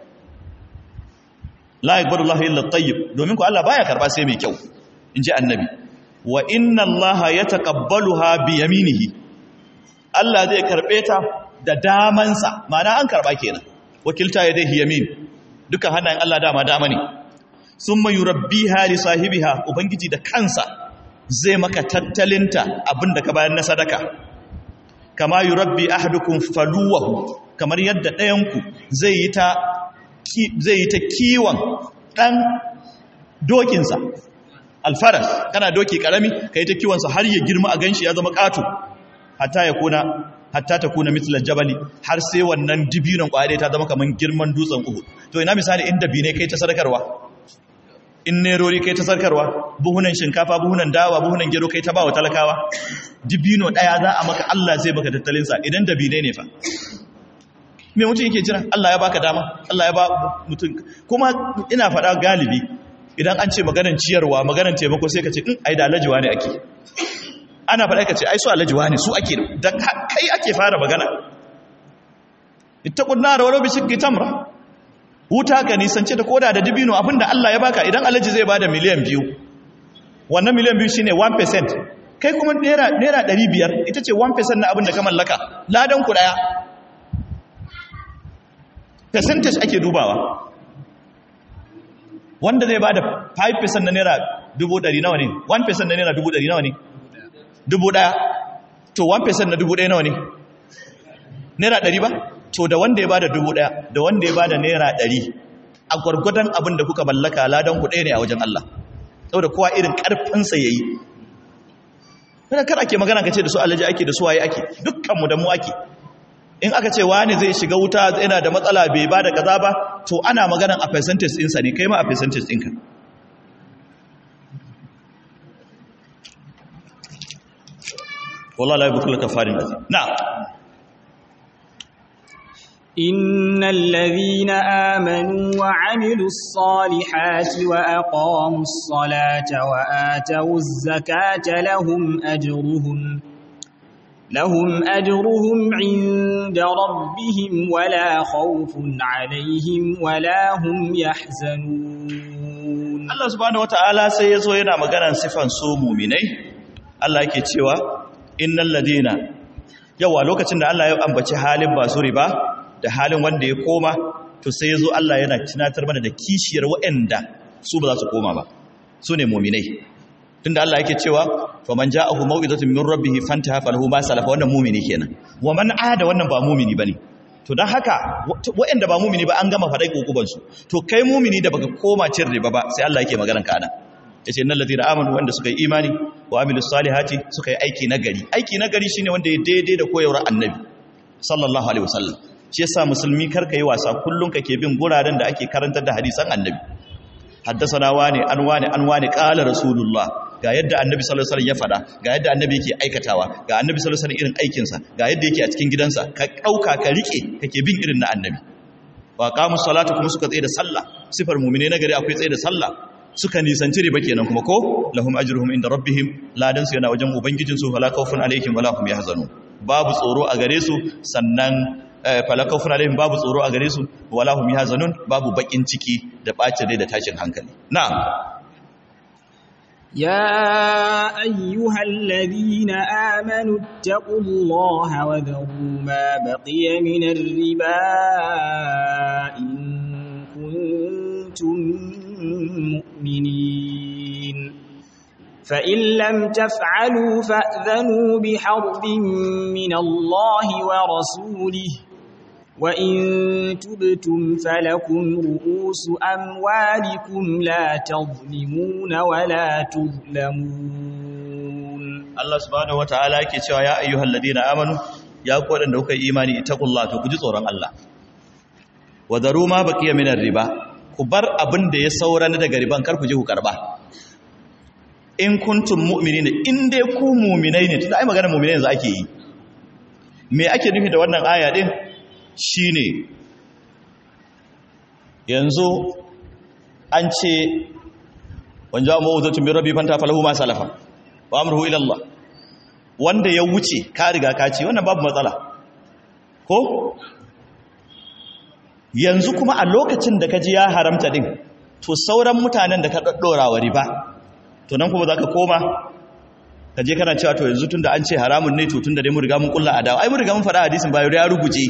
Speaker 1: la yaqbalu Allahu illa tayyib domin ko Allah baya karba sai mai kyau inji annabi wa inna Allaha yataqabbaluha bi yaminihi Allah zai karbe ta da damansa ma'ana an karba kenan wakilta yadayhi yamin duka hannayen Allah dama dama ne summa yurabbiha li sahibiha ubangiji da kansa zai maka tattalinta abinda ka bayar na sadaka kama yurabbi ahadukum faluwahu kamar yadda ɗayanku zai yi ta zai yi ta kiwon ɗan dokinsa alfaras kana doki ƙarami ka yi ta kiwonsa har ya girma a ganshi ya zama ƙato hatta ya kuna hatta ta kuna mitlar jabali har sai wannan dibinan ƙware ta zama kamar girman dutsen uhu to ina misali inda bi ne kai ta sadakarwa in nerori kai ta sarkarwa buhunan shinkafa buhunan dawa buhunan gero kai ta ba wa talakawa dibino ɗaya za a maka Allah zai baka tattalinsa idan dabine ne fa me mutum yake jira Allah ya baka dama Allah ya ba mutum kuma ina faɗa galibi idan an ce maganan ciyarwa maganan taimako sai ka ce in ai da alajiwa ne ake ana faɗa ka ce ai su alajiwa ne su ake da kai ake fara magana ittaqun nar walau bi shiqqi tamra wuta ka nisance da koda da dibino abinda Allah ya baka idan alaji zai bada miliyan biyu wannan miliyan biyu shine 1% kai kuma naira naira 500 ita ce 1% na abinda ka mallaka ladan ku daya percentage ake dubawa wanda zai bada 5% na naira 100 nawa ne 1% na naira 100 nawa ne dubu daya to 1% na 1000 nawa ne naira 100 ba to da wanda ya bada dubu daya da wanda ya bada naira ɗari a gwargwadon abin da kuka mallaka ladan ku ɗaya ne a wajen Allah saboda kowa irin ƙarfinsa ya yi kada kar ake magana ka ce da su alaji ake da su waye ake dukkanmu da mu ake in aka ce wani zai shiga wuta yana da matsala bai ba da kaza ba to ana maganan a percentage ɗinsa ne kai ma a percentage ɗinka wallah la yabukul kafarin azim na'am
Speaker 2: إن الذين آمنوا وعملوا الصالحات وأقاموا الصلاة وآتوا الزكاة لهم أجرهم لهم أجرهم عند ربهم ولا خوف عليهم ولا هم يحزنون
Speaker 1: Allah subhanahu wataala sai yazo yana maganar sifan su mu'minai Allah yake cewa innal ladina yawa lokacin da Allah ya ambaci halin basu riba da halin wanda ya koma to sai ya zo Allah yana tunatar mana da kishiyar waɗanda su ba za su koma ba su ne muminai tunda Allah yake cewa fa man ja'ahu maw'izatun min rabbih fantaha falahu ma salafa wannan mumini kenan wa man ada wannan ba mumini bane to dan haka waɗanda ba mumini ba an gama faɗai kokuban su to kai mumini da baka koma cin riba ba sai Allah yake maganar ka ana yace innal ladina amanu wanda suka yi imani wa amilus salihati suka yi aiki nagari aiki nagari shine wanda ya daidai da koyarwar annabi sallallahu alaihi wasallam shi yasa musulmi karka yi wasa kullum kake bin guraren da ake karantar da hadisan annabi haddasana wane an wane an wane qala rasulullah ga yadda annabi sallallahu alaihi wasallam ya fada ga yadda annabi yake aikatawa ga annabi sallallahu alaihi wasallam irin aikin sa ga yadda yake a cikin gidansa ka dauka ka rike kake bin irin na annabi wa qamu salata kuma suka tsaye da sallah sifar mu'mine na gari akwai tsaye da sallah suka nisanci riba kenan kuma ko lahum ajruhum inda rabbihim ladan su yana wajen ubangijin su fala khawfun alaihim wala hum yahzanun babu tsoro a gare su sannan fala khawfun alaihim babu tsoro a gare su wala hum yahzanun babu bakin ciki da bacin rai da tashin hankali na'am
Speaker 2: يا أيها الذين آمنوا اتقوا الله وذروا ما بقي من الربا إن كنتم مؤمنين فإن لم تفعلوا فأذنوا بحرب من الله ورسوله وإن تبتم فلكم رؤوس أموالكم لا تظلمون ولا تظلمون
Speaker 1: الله سبحانه وتعالى yake cewa ya ayyuhal ladina amanu ya ku wadanda kuka yi imani ittaqullaha to ku ji tsoron Allah wa daru ma baqiya min riba ku bar abin da ya saura na daga riban kar ku je ku karba in kuntum mu'minina in dai ku mu'minai ne tunda ai magana mu'minai yanzu ake yi me ake nufi da wannan aya din shine yanzu an ce wanja mawuzatun bi rabbi fanta falahu ma salafa wa amruhu ila Allah wanda ya wuce ka riga ka ce wannan babu matsala ko yanzu kuma a lokacin da ka ji ya haramta din to sauran mutanen da ka daddora wa riba to nan kuma zaka koma ka je kana cewa to yanzu tunda an ce haramun ne to tunda dai mun riga mun kulla adawa ai mun riga mun faɗa hadisin bayo ya ruguje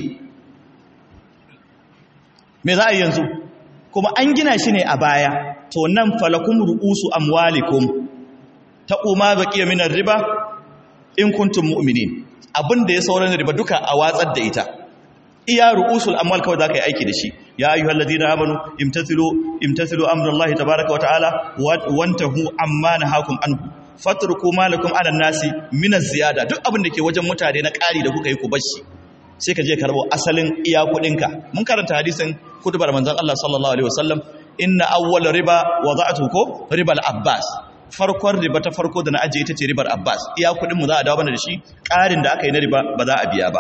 Speaker 1: me za a yi yanzu kuma an gina shi ne a baya to nan falakum ru'usu amwalikum taquma baqiya minar riba in kuntum mu'minin abinda ya sauran riba duka a watsar da ita iya ru'usul amwal kawai zaka yi aiki da shi ya ayyuhal ladina amanu imtathilu imtathilu amrallahi tabaaraka wa ta'ala wantahu amma nahakum anhu fatruku malakum ala nasi min ziyada duk abin da ke wajen mutane na ƙari da kuka yi ku bashi sai ka je karbo asalin iya kudinka mun karanta hadisin kutubar manzon Allah sallallahu alaihi wasallam inna awwal riba wada'tu ko ribal abbas farkon riba ta farko da na ajiye ita ce ribar abbas iya kudin mu za a dawo mana da shi ƙarin da aka yi na riba ba za a biya ba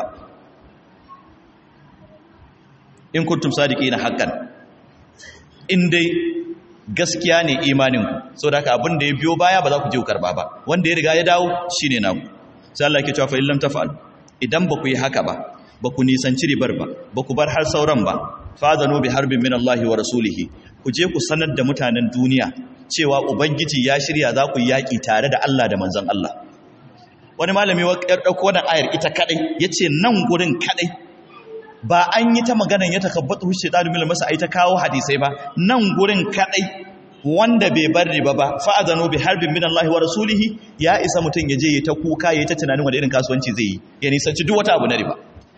Speaker 1: in kuntum sadiqina haqqan in dai gaskiya ne imaninku saboda haka abin da ya biyo baya ba za ku je ku karba ba wanda ya riga ya dawo shine naku sai Allah yake cewa fa illam tafa'al idan ba ku yi haka ba ba ku nisanci ribar ba ba ku bar har sauran ba fadanu bi harbin min Allah wa rasulihi ku je ku sanar da mutanen duniya cewa ubangiji ya shirya za ku yaki tare da Allah da manzon Allah wani malami ya dauko wannan ayar ita kadai yace nan gurin kadai ba an yi ta maganan ya takabbatu shaytanu mil masa ai ta kawo hadisai ba nan gurin kadai wanda bai bar riba ba fa'adhanu bi harbin min Allah wa rasulihi ya isa mutun ya je ya ta kuka ya ta tunanin wanda irin kasuwanci zai yi ya nisanci duk wata abu na riba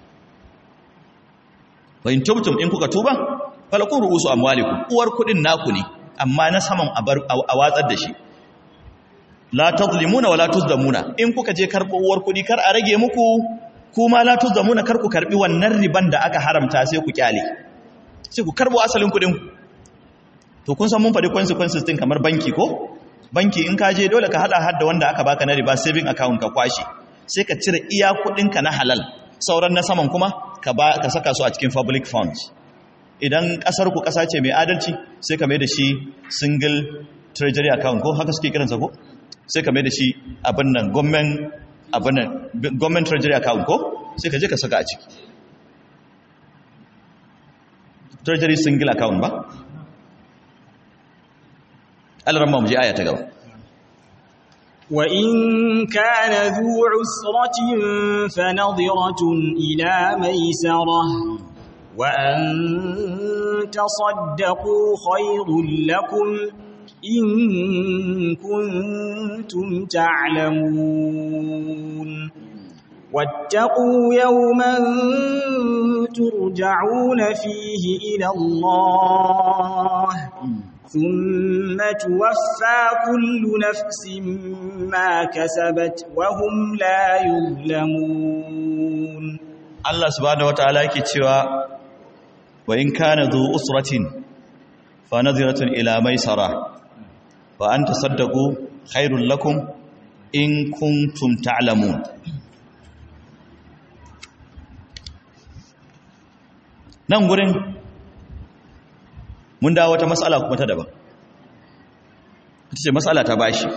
Speaker 1: wa in tubtum in kuka tuba falakun ru'usu amwalikum uwar kudin naku ne amma na saman a watsar da shi la tazlimuna wala tuzlamuna in kuka je karbo uwar kudi kar a rage muku kuma la tuzlamuna kar ku karbi wannan riban da aka haramta sai ku kyale sai ku karbo asalin kudin to kun san mun faɗi consequences din kamar banki ko banki in ka je dole ka hada hadda wanda aka baka na riba saving account ka kwashi sai ka cire iya kudinka na halal sauran na saman kuma ka ba ka saka su a cikin public funds idan kasar ku kasa ce mai adalci sai ka mai da shi single treasury account ko haka suke kiransa ko sai ka mai da shi abin nan government abin nan government treasury account ko sai ka je ka saka a ciki treasury single account ba alaramma mu je aya ta gaba
Speaker 2: وإن كان ذو عسرة فنظرة إلى ميسرة وأن تصدقوا خير لكم إن كنتم تعلمون واتقوا يوما ترجعون فيه إلى الله ثم توفى كل نفس ما كسبت وهم لا يظلمون
Speaker 1: Allah subhanahu wataala yake cewa wa in kana dhu usratin fa nadhiratun ila maisara wa an tasaddaqu khairul lakum in kuntum ta'lamun nan gurin mun dawo wata matsala kuma ta daban ita ce matsala ta bashi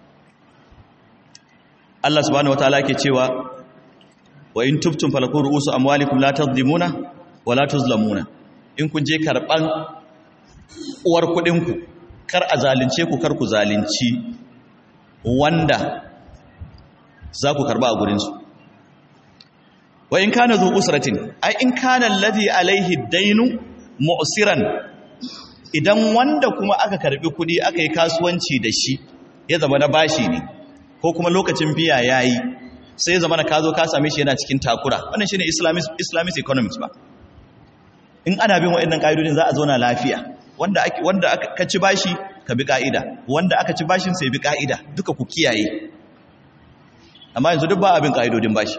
Speaker 1: Allah subhanahu wataala ke cewa wa in tubtum falakum ru'usu amwalikum la tadhlimuna wa la tuzlamuna in kun je karban uwar kudin ku kar a zalunce ku kar ku zalunci wanda za ku karba a gurin su wa in kana zu usratin ai in kana alladhi alaihi dainu mu'siran idan wanda kuma aka karbi kudi aka yi kasuwanci da shi ya zama na bashi ne ko kuma lokacin biya yayi sai ya zama na ka zo ka same shi yana cikin takura wannan shine islamist islamist economics ba in ana bin waɗannan ƙa'idodin za a zauna lafiya wanda ake wanda aka ci bashi ka bi ƙa'ida wanda aka ci bashin sai bi ƙa'ida duka ku kiyaye amma yanzu duk ba abin ƙa'idodin bashi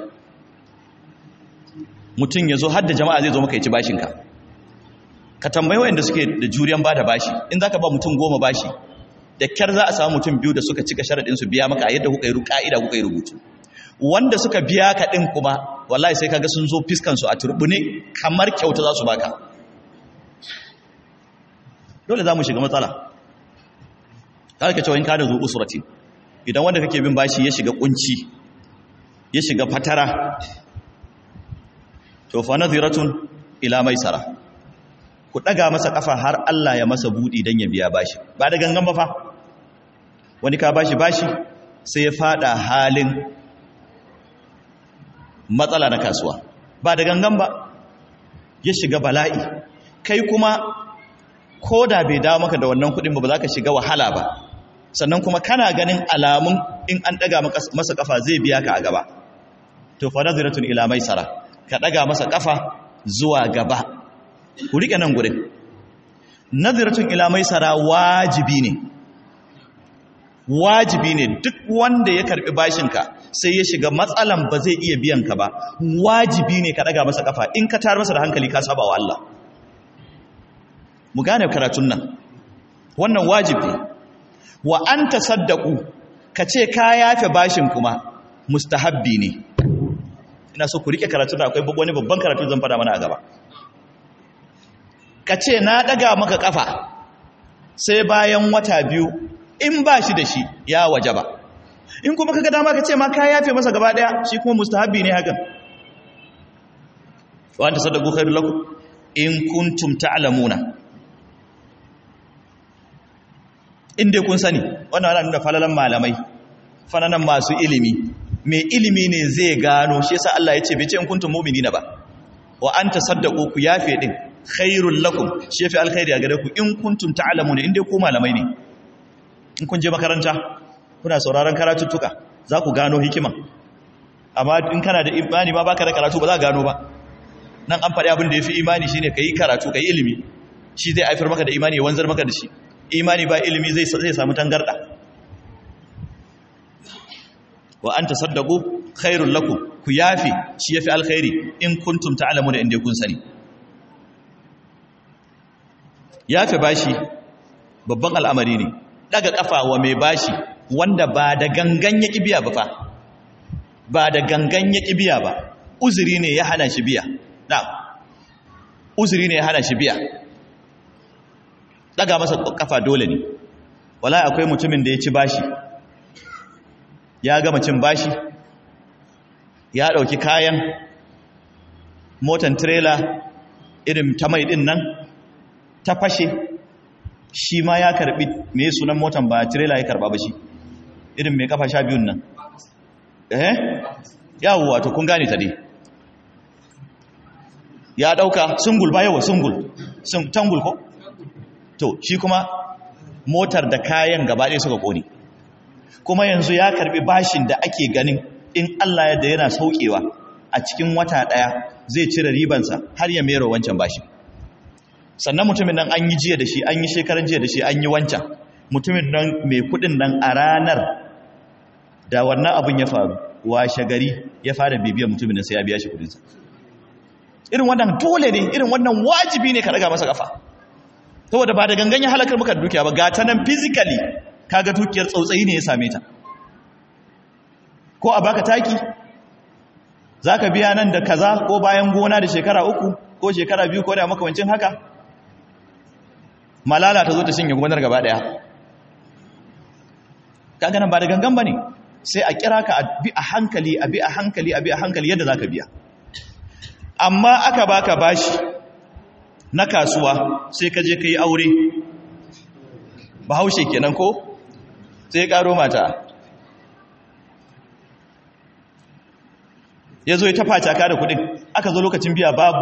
Speaker 1: mutum ya zo har da jama'a zai zo maka ya ci bashinka ka tambayi waɗanda suke da juriyan ba da bashi in za ka ba mutum goma bashi da kyar za a samu mutum biyu da suka cika sharaɗin su biya maka a yadda kuka yi ƙa'ida kuka yi rubutu wanda suka biya ka ɗin kuma wallahi sai kaga sun zo fiskansu a turbune kamar kyauta za su baka dole za mu shiga matsala ta ka cewa in ka da zuwa usurati idan wanda kake bin bashi ya shiga kunci ya shiga fatara to fa nadhiratun ila maisara ku daga masa kafa har Allah ya masa budi dan ya biya bashi ba da gangan ba fa wani ka bashi bashi sai ya fada halin matsala na kasuwa ba da gangan ba ya shiga bala'i kai kuma ko da bai dawo maka da wannan kudin ba ba za ka shiga wahala ba sannan kuma kana ganin alamun in an daga masa kafa zai biya ka a gaba to fa naziratun ila maisara ka daga masa kafa zuwa gaba ku rike nan gurin naziratun ila maisara wajibi ne wajibi ne duk wanda ya karbi bashinka sai ya shiga matsalan ba zai iya biyan ka ba wajibi ne ka daga masa kafa in ka tar masa da hankali ka saba wa Allah mu gane karatun nan wannan wajibi wa an tasaddaqu ka ce ka yafe bashin kuma mustahabbi ne ina so ku rike karatun akwai wani babban karatu zan fada mana a gaba ka ce na daga maka kafa sai bayan wata biyu in ba shi da shi ya waje ba in kuma kaga dama ka ce ma ka yafe masa gaba daya shi kuma mustahabbi ne hakan wa anta sadaqu khairul lakum in kuntum ta'lamuna in dai kun sani wannan ana nuna falalan malamai falalan masu ilimi mai ilimi ne zai gano shi yasa Allah ya ce bai ce in kuntum mu'minina ba wa anta saddaqu ku yafe din khairul lakum shi yafi alkhairi a gare ku in kuntum ta'lamuna in dai ku malamai ne in kun je makaranta kuna sauraron karatuttuka za ku gano hikima amma in kana da imani ma baka da karatu ba za ka gano ba nan an faɗi abin da ya fi imani shine ka yi karatu ka yi ilimi shi zai haifar maka da imani ya wanzar maka da shi imani ba ilimi zai zai samu tangarda wa anta saddaqu khairul lakum ku yafi shi yafi alkhairi in kuntum ta'lamuna inda kun sani yafi bashi babban al'amari ne daga kafa wa mai bashi wanda ba da gangan ya biya ba fa ba da gangan ya biya ba uzuri ne ya hana shi biya na uzuri ne ya hana shi biya daga masa kafa dole ne wala akwai mutumin da ya ci bashi ya gama cin bashi ya dauki kayan motan trailer irin ta mai din nan ta fashe shi ma ya karbi me sunan motan ba trailer ya karba ba shi irin mai kafa sha biyun nan eh yawo wato kun gane ta dai ya dauka sungul ba yawa sungul sun tangul ko to shi kuma motar da kayan gaba ɗaya suka kone kuma yanzu ya karbi bashin da ake ganin in Allah yadda yana saukewa a cikin wata ɗaya zai cire ribansa har ya mero wancan bashin sannan mutumin nan an yi jiya da shi an yi shekaran jiya da shi an yi wancan mutumin nan mai kudin nan a ranar da wannan abin ya faru washe gari ya fara bibiyar mutumin nan sai ya biya shi kudinsa irin wannan dole ne irin wannan wajibi ne ka daga masa kafa saboda ba da gangan ya halakar muka dukiya ba gata nan physically kaga dukiyar tsautsayi ne ya same ta ko a baka taki zaka biya nan da kaza ko bayan gona da shekara uku ko shekara biyu ko da makamancin haka malala ta zo ta shinge gonar gaba daya kaga nan ba da gangan bane sai a kira ka a bi a hankali a bi a hankali a bi a hankali yadda zaka biya amma aka baka bashi na kasuwa sai ka je ka yi aure bahaushe kenan ko sai ya karo mata ya zo ya tafa caka da kudin aka zo lokacin biya babu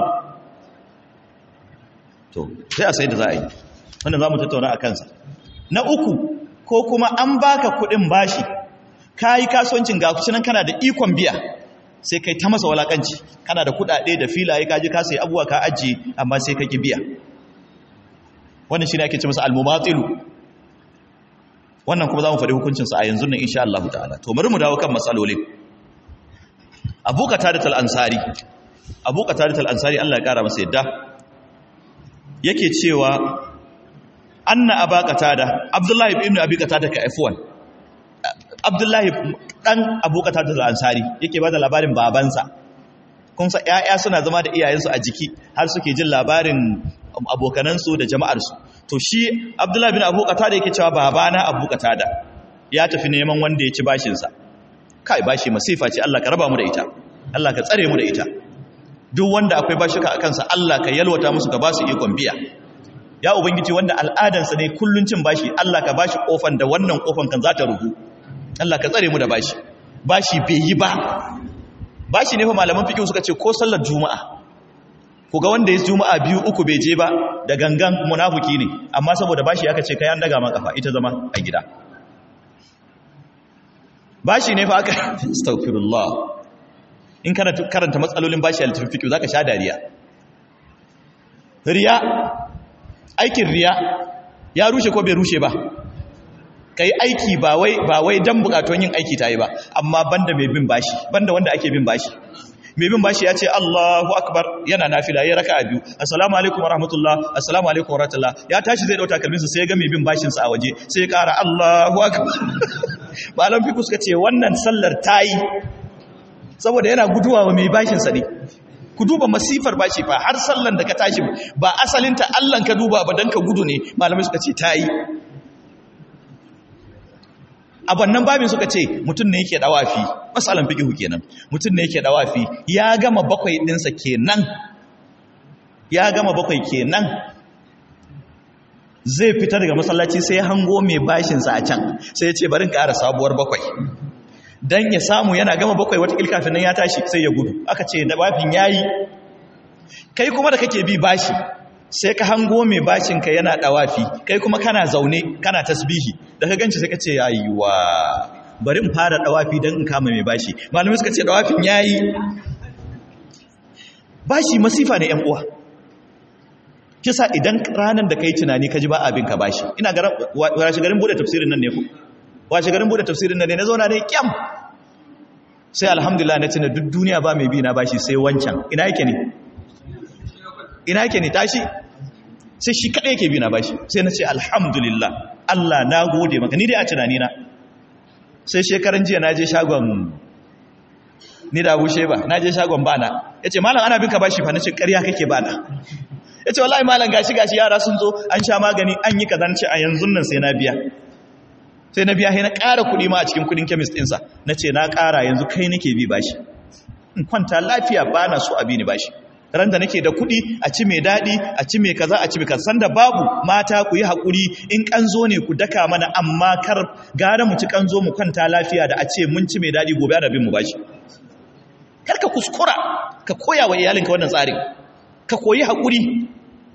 Speaker 1: to sai a sai da za a yi wanda za mu tattauna a kansa na uku ko kuma an baka kudin bashi ka yi kasuwancin ga kucinan kana da ikon biya sai kai ta masa walakanci kana da kudade da filaye kaji ka sai abuwa ka ajiye amma sai ka ki biya wannan shi ne ake ce masa almumatilu wannan kuma za mu faɗi hukuncinsa a yanzu nan insha Allah ta'ala to bari mu dawo kan matsalolin abu qatadat al-ansari abu qatadat al-ansari Allah ya kara masa yadda yake cewa anna aba qatada abdullahi ibn abi qatada ka f1 abdullahi dan abu qatada al-ansari yake bada labarin babansa kun sa ƴaƴa suna zama da iyayensu a jiki har suke jin labarin abokanansu da jama'arsu to shi abdullahi bin abu qatada yake cewa babana abu qatada ya tafi neman wanda ya ci bashinsa kai bashi masifa ce Allah ka raba mu da ita Allah ka tsare mu da ita duk wanda akwai bashika a kansa Allah ka yalwata musu ka ba su ikon biya ya ubangiji wanda al'adansa ne kullun cin bashi Allah ka bashi kofan da wannan kofan kan za ta ruhu Allah ka tsare mu da bashi bashi bai yi ba bashi ne fa malaman fiqh suka ce ko sallar juma'a ku ga wanda ya juma'a biyu uku bai je ba da gangan munafiki ne amma saboda bashi aka ce kai an daga ma kafa ita zama a gida bashi ne fa aka astaghfirullah in kana karanta matsalolin bashi a littafin fiqh zaka sha dariya riya aikin riya ya rushe ko bai rushe ba kai aiki ba wai ba wai dan bukatun yin aiki tayi ba amma banda mai bin bashi banda wanda ake bin bashi mai bin bashi ya ce Allahu akbar yana nafila ya raka'a biyu assalamu alaikum warahmatullah assalamu alaikum warahmatullah ya tashi zai dauka kalminsa sai ya ga mai bin bashin sa a waje sai ya kara Allahu akbar malam fiku suka ce wannan sallar tayi saboda yana guduwa wa mai bashin sa ne ku duba masifar bashi fa har sallan da ka tashi ba asalinta Allah ka duba ba dan ka gudu ne malamai suka ce tayi a wannan babin suka ce mutum ne yake dawafi masalan fiqhu kenan mutum ne yake dawafi ya gama bakwai dinsa kenan ya gama bakwai kenan zai fita daga masallaci sai hango mai bashin sa a can sai ya ce bari ƙara sabuwar bakwai dan ya samu yana gama bakwai wata kafin nan ya tashi sai ya gudu aka ce da bafin yayi kai kuma da kake bi bashi sai ka hango mai bashinka yana dawafi kai kuma kana zaune kana tasbihi da ka ganci sai ka ce yayiwa bari in fara dawafi don in kama mai bashi malamai suka ce dawafin yayi bashi masifa ne yan uwa kisa idan ranar da kai tunani ka ji ba abin ka bashi ina ga washe garin bude tafsirin nan ne ku washe garin bude tafsirin nan ne na zauna ne kyam sai alhamdulillah na tuna duk duniya ba mai bi na bashi sai wancan ina yake ne ina yake ne tashi sai shi kaɗai yake bi na bashi sai na ce alhamdulillah Allah na gode maka ni dai a tunani na sai shekaran jiya na je shagon ni da abu sheba na je shagon bana ya ce malam ana bin ka bashi fa na ce ƙarya kake bana ya ce wallahi malam gashi gashi yara sun zo an sha magani an yi kaza ce a yanzu nan sai na biya sai na biya sai na ƙara kuɗi ma a cikin kuɗin kemis ɗinsa na ce na ƙara yanzu kai nake bi bashi in kwanta lafiya bana so a bi ni bashi ran da nake da kuɗi a ci mai daɗi a ci mai kaza a ci mai kaza sanda babu mata ku yi haƙuri in ƙanzo ne ku daka mana amma kar gara mu ci ƙanzo mu kwanta lafiya da a ce mun ci mai daɗi gobe ana bin mu bashi kar ka kuskura ka koya wa iyalinka wannan tsarin ka koyi haƙuri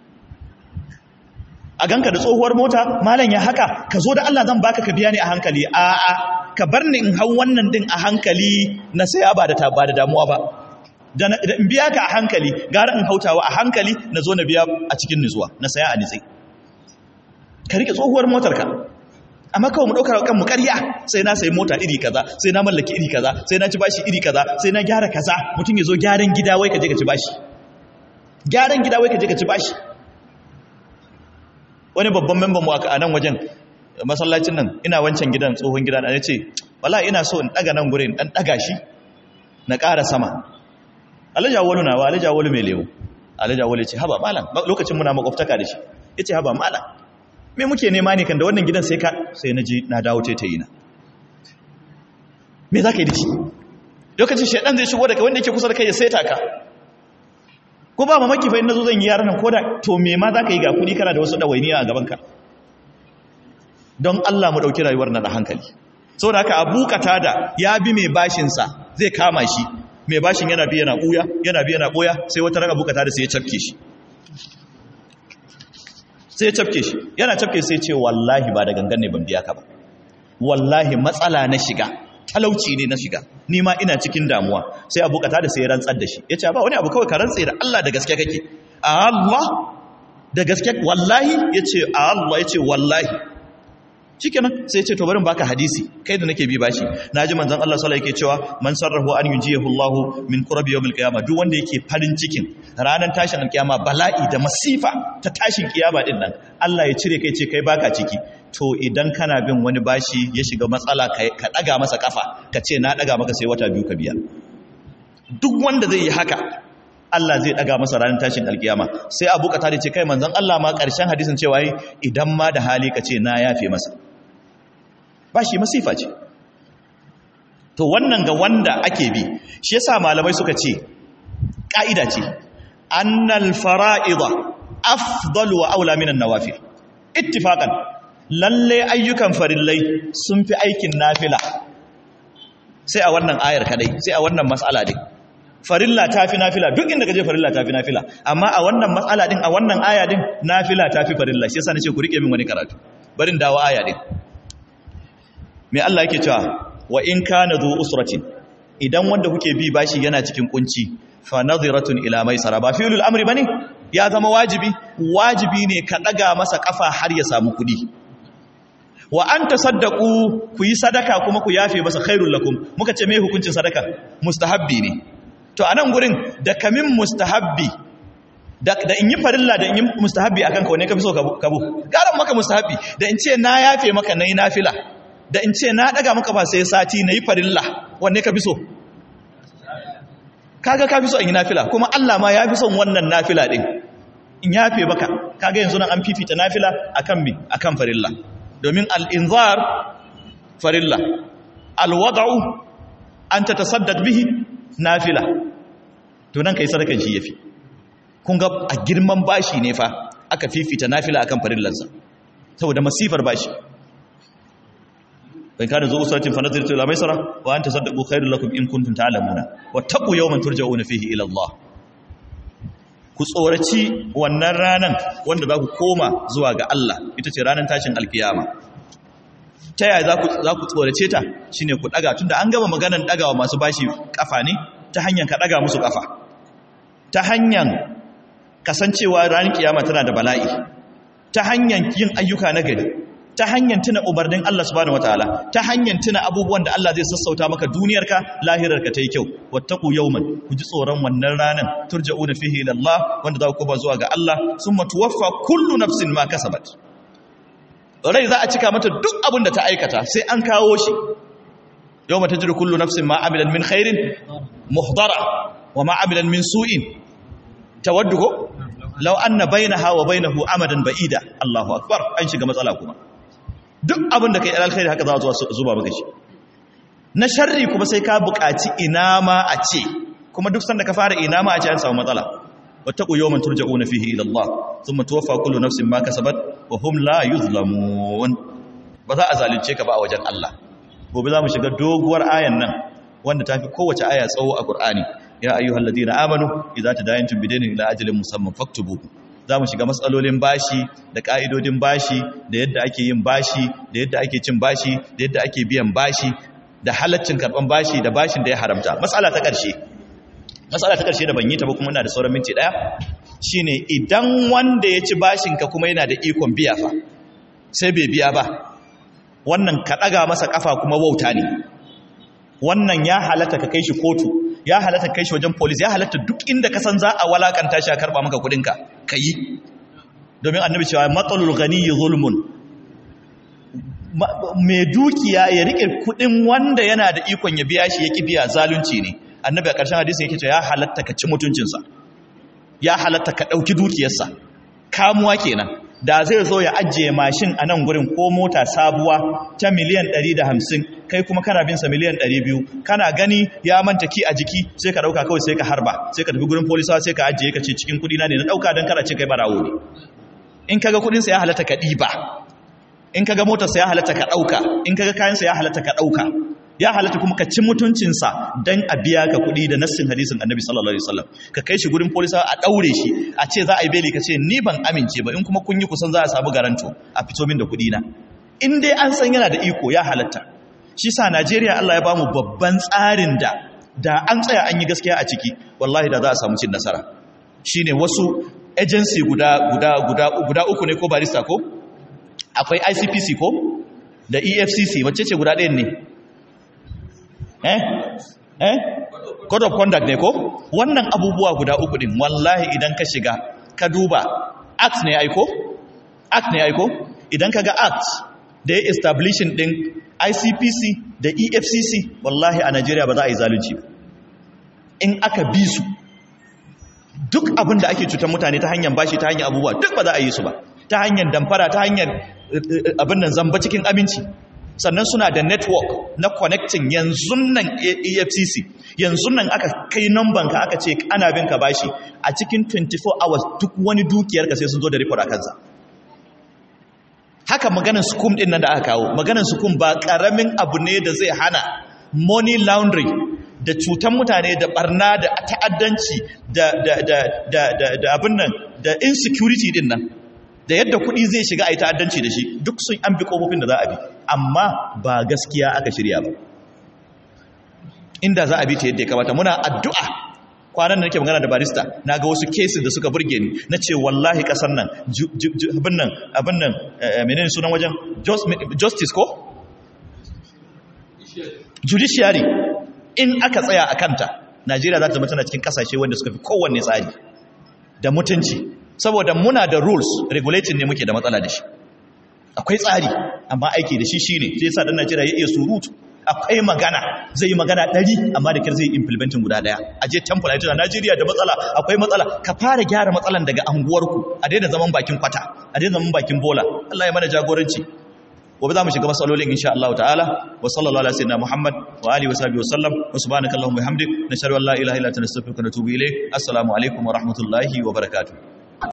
Speaker 1: a ganka da tsohuwar mota malam ya haka ka zo da Allah zan baka ka biya ni a hankali a'a ka bar ni in hau wannan din a hankali na saya ba da ba da damuwa ba da in biya ka a hankali gara in hautawa a hankali na zo na biya a cikin nutsuwa na saya a nitsai ka rike tsohuwar motarka amma kawai mu ɗaukar kanmu ƙarya sai na sayi mota iri kaza sai na mallaki iri kaza sai na ci bashi iri kaza sai na gyara kaza mutum ya zo gyaran gida wai ka je ka ci bashi gyaran gida wai ka je ka ci bashi wani babban memban mu a nan wajen masallacin nan ina wancan gidan tsohon gida na ya ce wala ina so in ɗaga nan gurin ɗan ɗaga shi na ƙara sama alajawalu na wa alajawalu mai lewu alajawalu ce haba malam lokacin muna makwabtaka da shi ya ce haba malam me muke nema ne kan da wannan gidan sai ka sai na ji na dawo ta yi na me za ka yi da shi lokacin shaidan zai shigo da kai wanda yake kusa da kai ya saita ka ko ba mamaki fa inda zo zan yi yaran nan ko da to me ma za ka yi ga kuɗi kana da wasu ɗawainiya a gabanka don Allah mu ɗauki rayuwar nan da hankali saboda haka abu da ya bi mai bashinsa zai kama shi mai bashin yana bi yana ɓuya yana bi yana ɓuya sai wata ran abu da sai ya cafke shi sai ya cafke shi yana cafke sai ce wallahi ba da gangan ne ban biya ka ba wallahi matsala na shiga talauci ne na shiga ni ma ina cikin damuwa sai abu da sai ya rantsar da shi ya ce ba wani abu kawai ka rantse da Allah da gaske kake a Allah da gaske wallahi ya ce a Allah ya ce wallahi shikenan sai ce to barin baka hadisi kai da nake bi bashi naji manzon Allah sallallahu alaihi cewa man sarrahu an yujiyahu Allah min qurbi yawmil qiyamah duk wanda yake farin cikin ranar tashin alkiyama bala'i da masifa ta tashin kiyama din nan Allah ya cire kai ce kai baka ciki to idan kana bin wani bashi ya shiga matsala ka daga masa kafa ka ce na daga maka sai wata biyu ka biya duk wanda zai yi haka Allah zai daga masa ranar tashin alkiyama sai Abu Qatada ce kai manzon Allah ma karshen hadisin cewa idan ma da hali ka ce na yafe masa ba shi masifa ce to wannan ga wanda ake bi shi yasa malamai suka ce ka'ida ce annal fara'ida afdalu wa aula minan nawafil ittifaqan lalle ayyukan farillai sun fi aikin nafila sai a wannan ayar kadai sai a wannan mas'ala din farilla ta fi nafila duk inda gaje farilla ta fi nafila amma a wannan matsala din a wannan aya din nafila ta fi farilla shi yasa nace ku rike min wani karatu barin dawo aya din me Allah yake cewa wa in kana zu usratin idan wanda kuke bi bashi yana cikin kunci fa nadhiratun ila maisara ba fi'lul amri bane ya zama wajibi wajibi ne ka daga masa kafa har ya samu kudi wa an tasaddaqu ku yi sadaka kuma ku yafe masa khairul lakum muka ce me hukuncin sadaka mustahabbi ne to anan gurin da kamin mustahabbi da, da in yi farilla da in yi mustahabbi akan ka wane ka fi so kabu garan maka mustahabbi da in ce na yafe maka nayi nafila da in ce na daga maka ba sai sati nayi farilla wanne ka fi so kaga ka fi so in yi nafila kuma Allah ma ya fi son wannan nafila din in yafe maka kaga yanzu nan an fifita nafila akan mi akan farilla domin al-inzar farilla al-wad'u an tatasaddaq bihi nafila to nan kai sadakan shi yafi kun ga a girman bashi ne fa aka fifita nafila akan farillansa saboda masifar bashi dan kana zo usatin fa nazartu ila maisara wa anta saddaqu khairul lakum in kuntum ta'lamuna wattaqu yawman turja'una fihi ila Allah ku tsoraci wannan ranan wanda za ku koma zuwa ga Allah ita ce ranar tashin alkiyama ta yaya za ku tsorace ta shi ne ku ɗaga tun da an gama maganan ɗagawa masu bashi ƙafa ne ta hanyar ka ɗaga musu ƙafa ta hanyar kasancewa ranar kiyama tana da bala'i ta hanyar yin ayyuka na gari ta hanyar tuna umarnin Allah subhanahu wataala ta hanyar tuna abubuwan da Allah zai sassauta maka duniyarka lahirarka ta yi kyau wattaku yawman ku ji tsoron wannan ranar turja'una fihi ila Allah wanda za ku koma zuwa ga Allah summa tuwaffa kullu nafsin ma kasabat rai za a cika mata duk abin da ta aikata sai an kawo shi yau mata jiru kullu nafsin ma amilan min khairin muhdara wa ma amilan min su'in tawaddu ko law anna bainaha wa bainahu amadan ba'ida Allahu akbar an shiga matsala kuma duk abin da kai alkhairi haka za a zuba maka shi na sharri kuma sai ka buƙaci ina ma a ce kuma duk sanda ka fara ina ma a ce an samu matsala wattaqu yawman turja'una fihi ila Allah thumma tuwaffa kullu nafsin ma kasabat wa hum la yuzlamun ba za a zalunce ka ba a wajen Allah gobe za mu shiga doguwar ayan nan wanda tafi kowace aya tsawo a Qur'ani ya ayyuhal ladina amanu idza tadayantum bidaynin ila ajalin musamman faktubu za mu shiga matsalolin bashi da ka'idodin bashi da yadda ake yin bashi da yadda ake cin bashi da yadda ake biyan bashi da halaccin karban bashi da bashin da ya haramta matsala ta ƙarshe matsala ta ƙarshe da ban yi ta ba kuma ina da sauran minti ɗaya shine idan wanda ya ci bashinka kuma yana da ikon biya fa sai bai biya ba wannan ka ɗaga masa ƙafa kuma wauta ne wannan ya halatta ka kai shi kotu ya halatta kai shi wajen polis ya halatta duk inda ka san za a walakanta shi a karɓa maka kuɗinka ka yi domin annabi cewa matsalul gani zulmun mai dukiya ya riƙe kuɗin wanda yana da ikon ya biya shi ya ƙi biya zalunci ne annabi a ƙarshen hadisin yake cewa ya halatta ka ci mutuncinsa ya halatta ka ɗauki dukiyarsa kamuwa kenan da zai zo ya ajiye mashin a nan gurin ko mota sabuwa ta miliyan 150 kai kuma kana binsa miliyan 200 kana gani ya manta ki a jiki sai ka dauka kawai sai ka harba sai ka tafi gurin polisawa sai ka ajiye ka ce cikin kudi na ne na dauka don kana ce kai barawo ne in kaga kudinsa ya halatta ka ɗiba in kaga motarsa ya halatta ka ɗauka in kaga kayansa ya halatta ka ɗauka ya halatta kuma ka ci mutuncinsa don a biya ka kuɗi da nassin hadisin annabi sallallahu alaihi wasallam ka kai shi gurin polisa a ɗaure shi a ce za a yi beli ka ce ni ban amince ba in kuma kun yi kusan za a samu garanto a fito min da kuɗi na in dai an san yana da iko ya halatta shi sa najeriya allah ya bamu babban tsarin da da an tsaya an yi gaskiya a ciki wallahi da za a samu cin nasara shine wasu agency guda guda guda guda uku ne ko barista ko akwai ICPC ko da EFCC wacce ce guda ɗayan ne eh eh code of conduct ne ko wannan abubuwa guda uku din wallahi idan ka shiga ka duba act ne aiko act ne aiko idan ka ga act da ya establishing din ICPC da EFCC wallahi a Najeriya ba za a yi zalunci ba in aka bi su duk abin da ake cutar mutane ta hanyar bashi ta hanyar abubuwa duk ba za a yi su ba ta hanyar damfara ta hanyar abin nan zamba cikin aminci sannan suna da network na connecting yanzu nan efcc yanzu nan aka kai numban ka aka ce ana bin ka bashi a cikin 24 hours duk wani dukiyar ka sai sun zo da report a kansa haka maganin sukum din nan da aka kawo maganin sukum ba karamin abu ne da zai hana money laundry da cutan mutane da barna da ta'addanci da da da da da, da abin nan da insecurity din nan da yadda kuɗi zai shiga a yi ta'addanci da shi duk sun an bi ƙofofin da za a bi amma ba gaskiya aka shirya ba inda za a bi ta yadda ya kamata muna addu'a kwanan da nake magana da barista na ga wasu cases da suka burge ni na ce wallahi ƙasar nan abin nan abin nan menene sunan wajen justice ko judiciary in aka tsaya a kanta najeriya za ta zama tana cikin kasashe wanda suka fi kowanne tsari da mutunci saboda muna da rules regulating ne muke da matsala da shi akwai tsari amma aiki da shi shine sai yasa dan najeriya ya iya surutu akwai magana zai yi magana ɗari amma da kyar zai implementing guda ɗaya a je temple a yi najeriya da matsala akwai matsala ka fara gyara matsalan daga anguwarku a daina zaman bakin kwata a daina zaman bakin bola allah ya mana jagoranci gobe za mu shiga matsalolin insha Allah ta'ala wa sallallahu ala sayyidina Muhammad wa alihi wa sahbihi wa sallam wa subhanaka allahumma bihamdik nashhadu an la ilaha illa anta nastaghfiruka wa natubu ilayk assalamu alaikum wa rahmatullahi wa barakatuh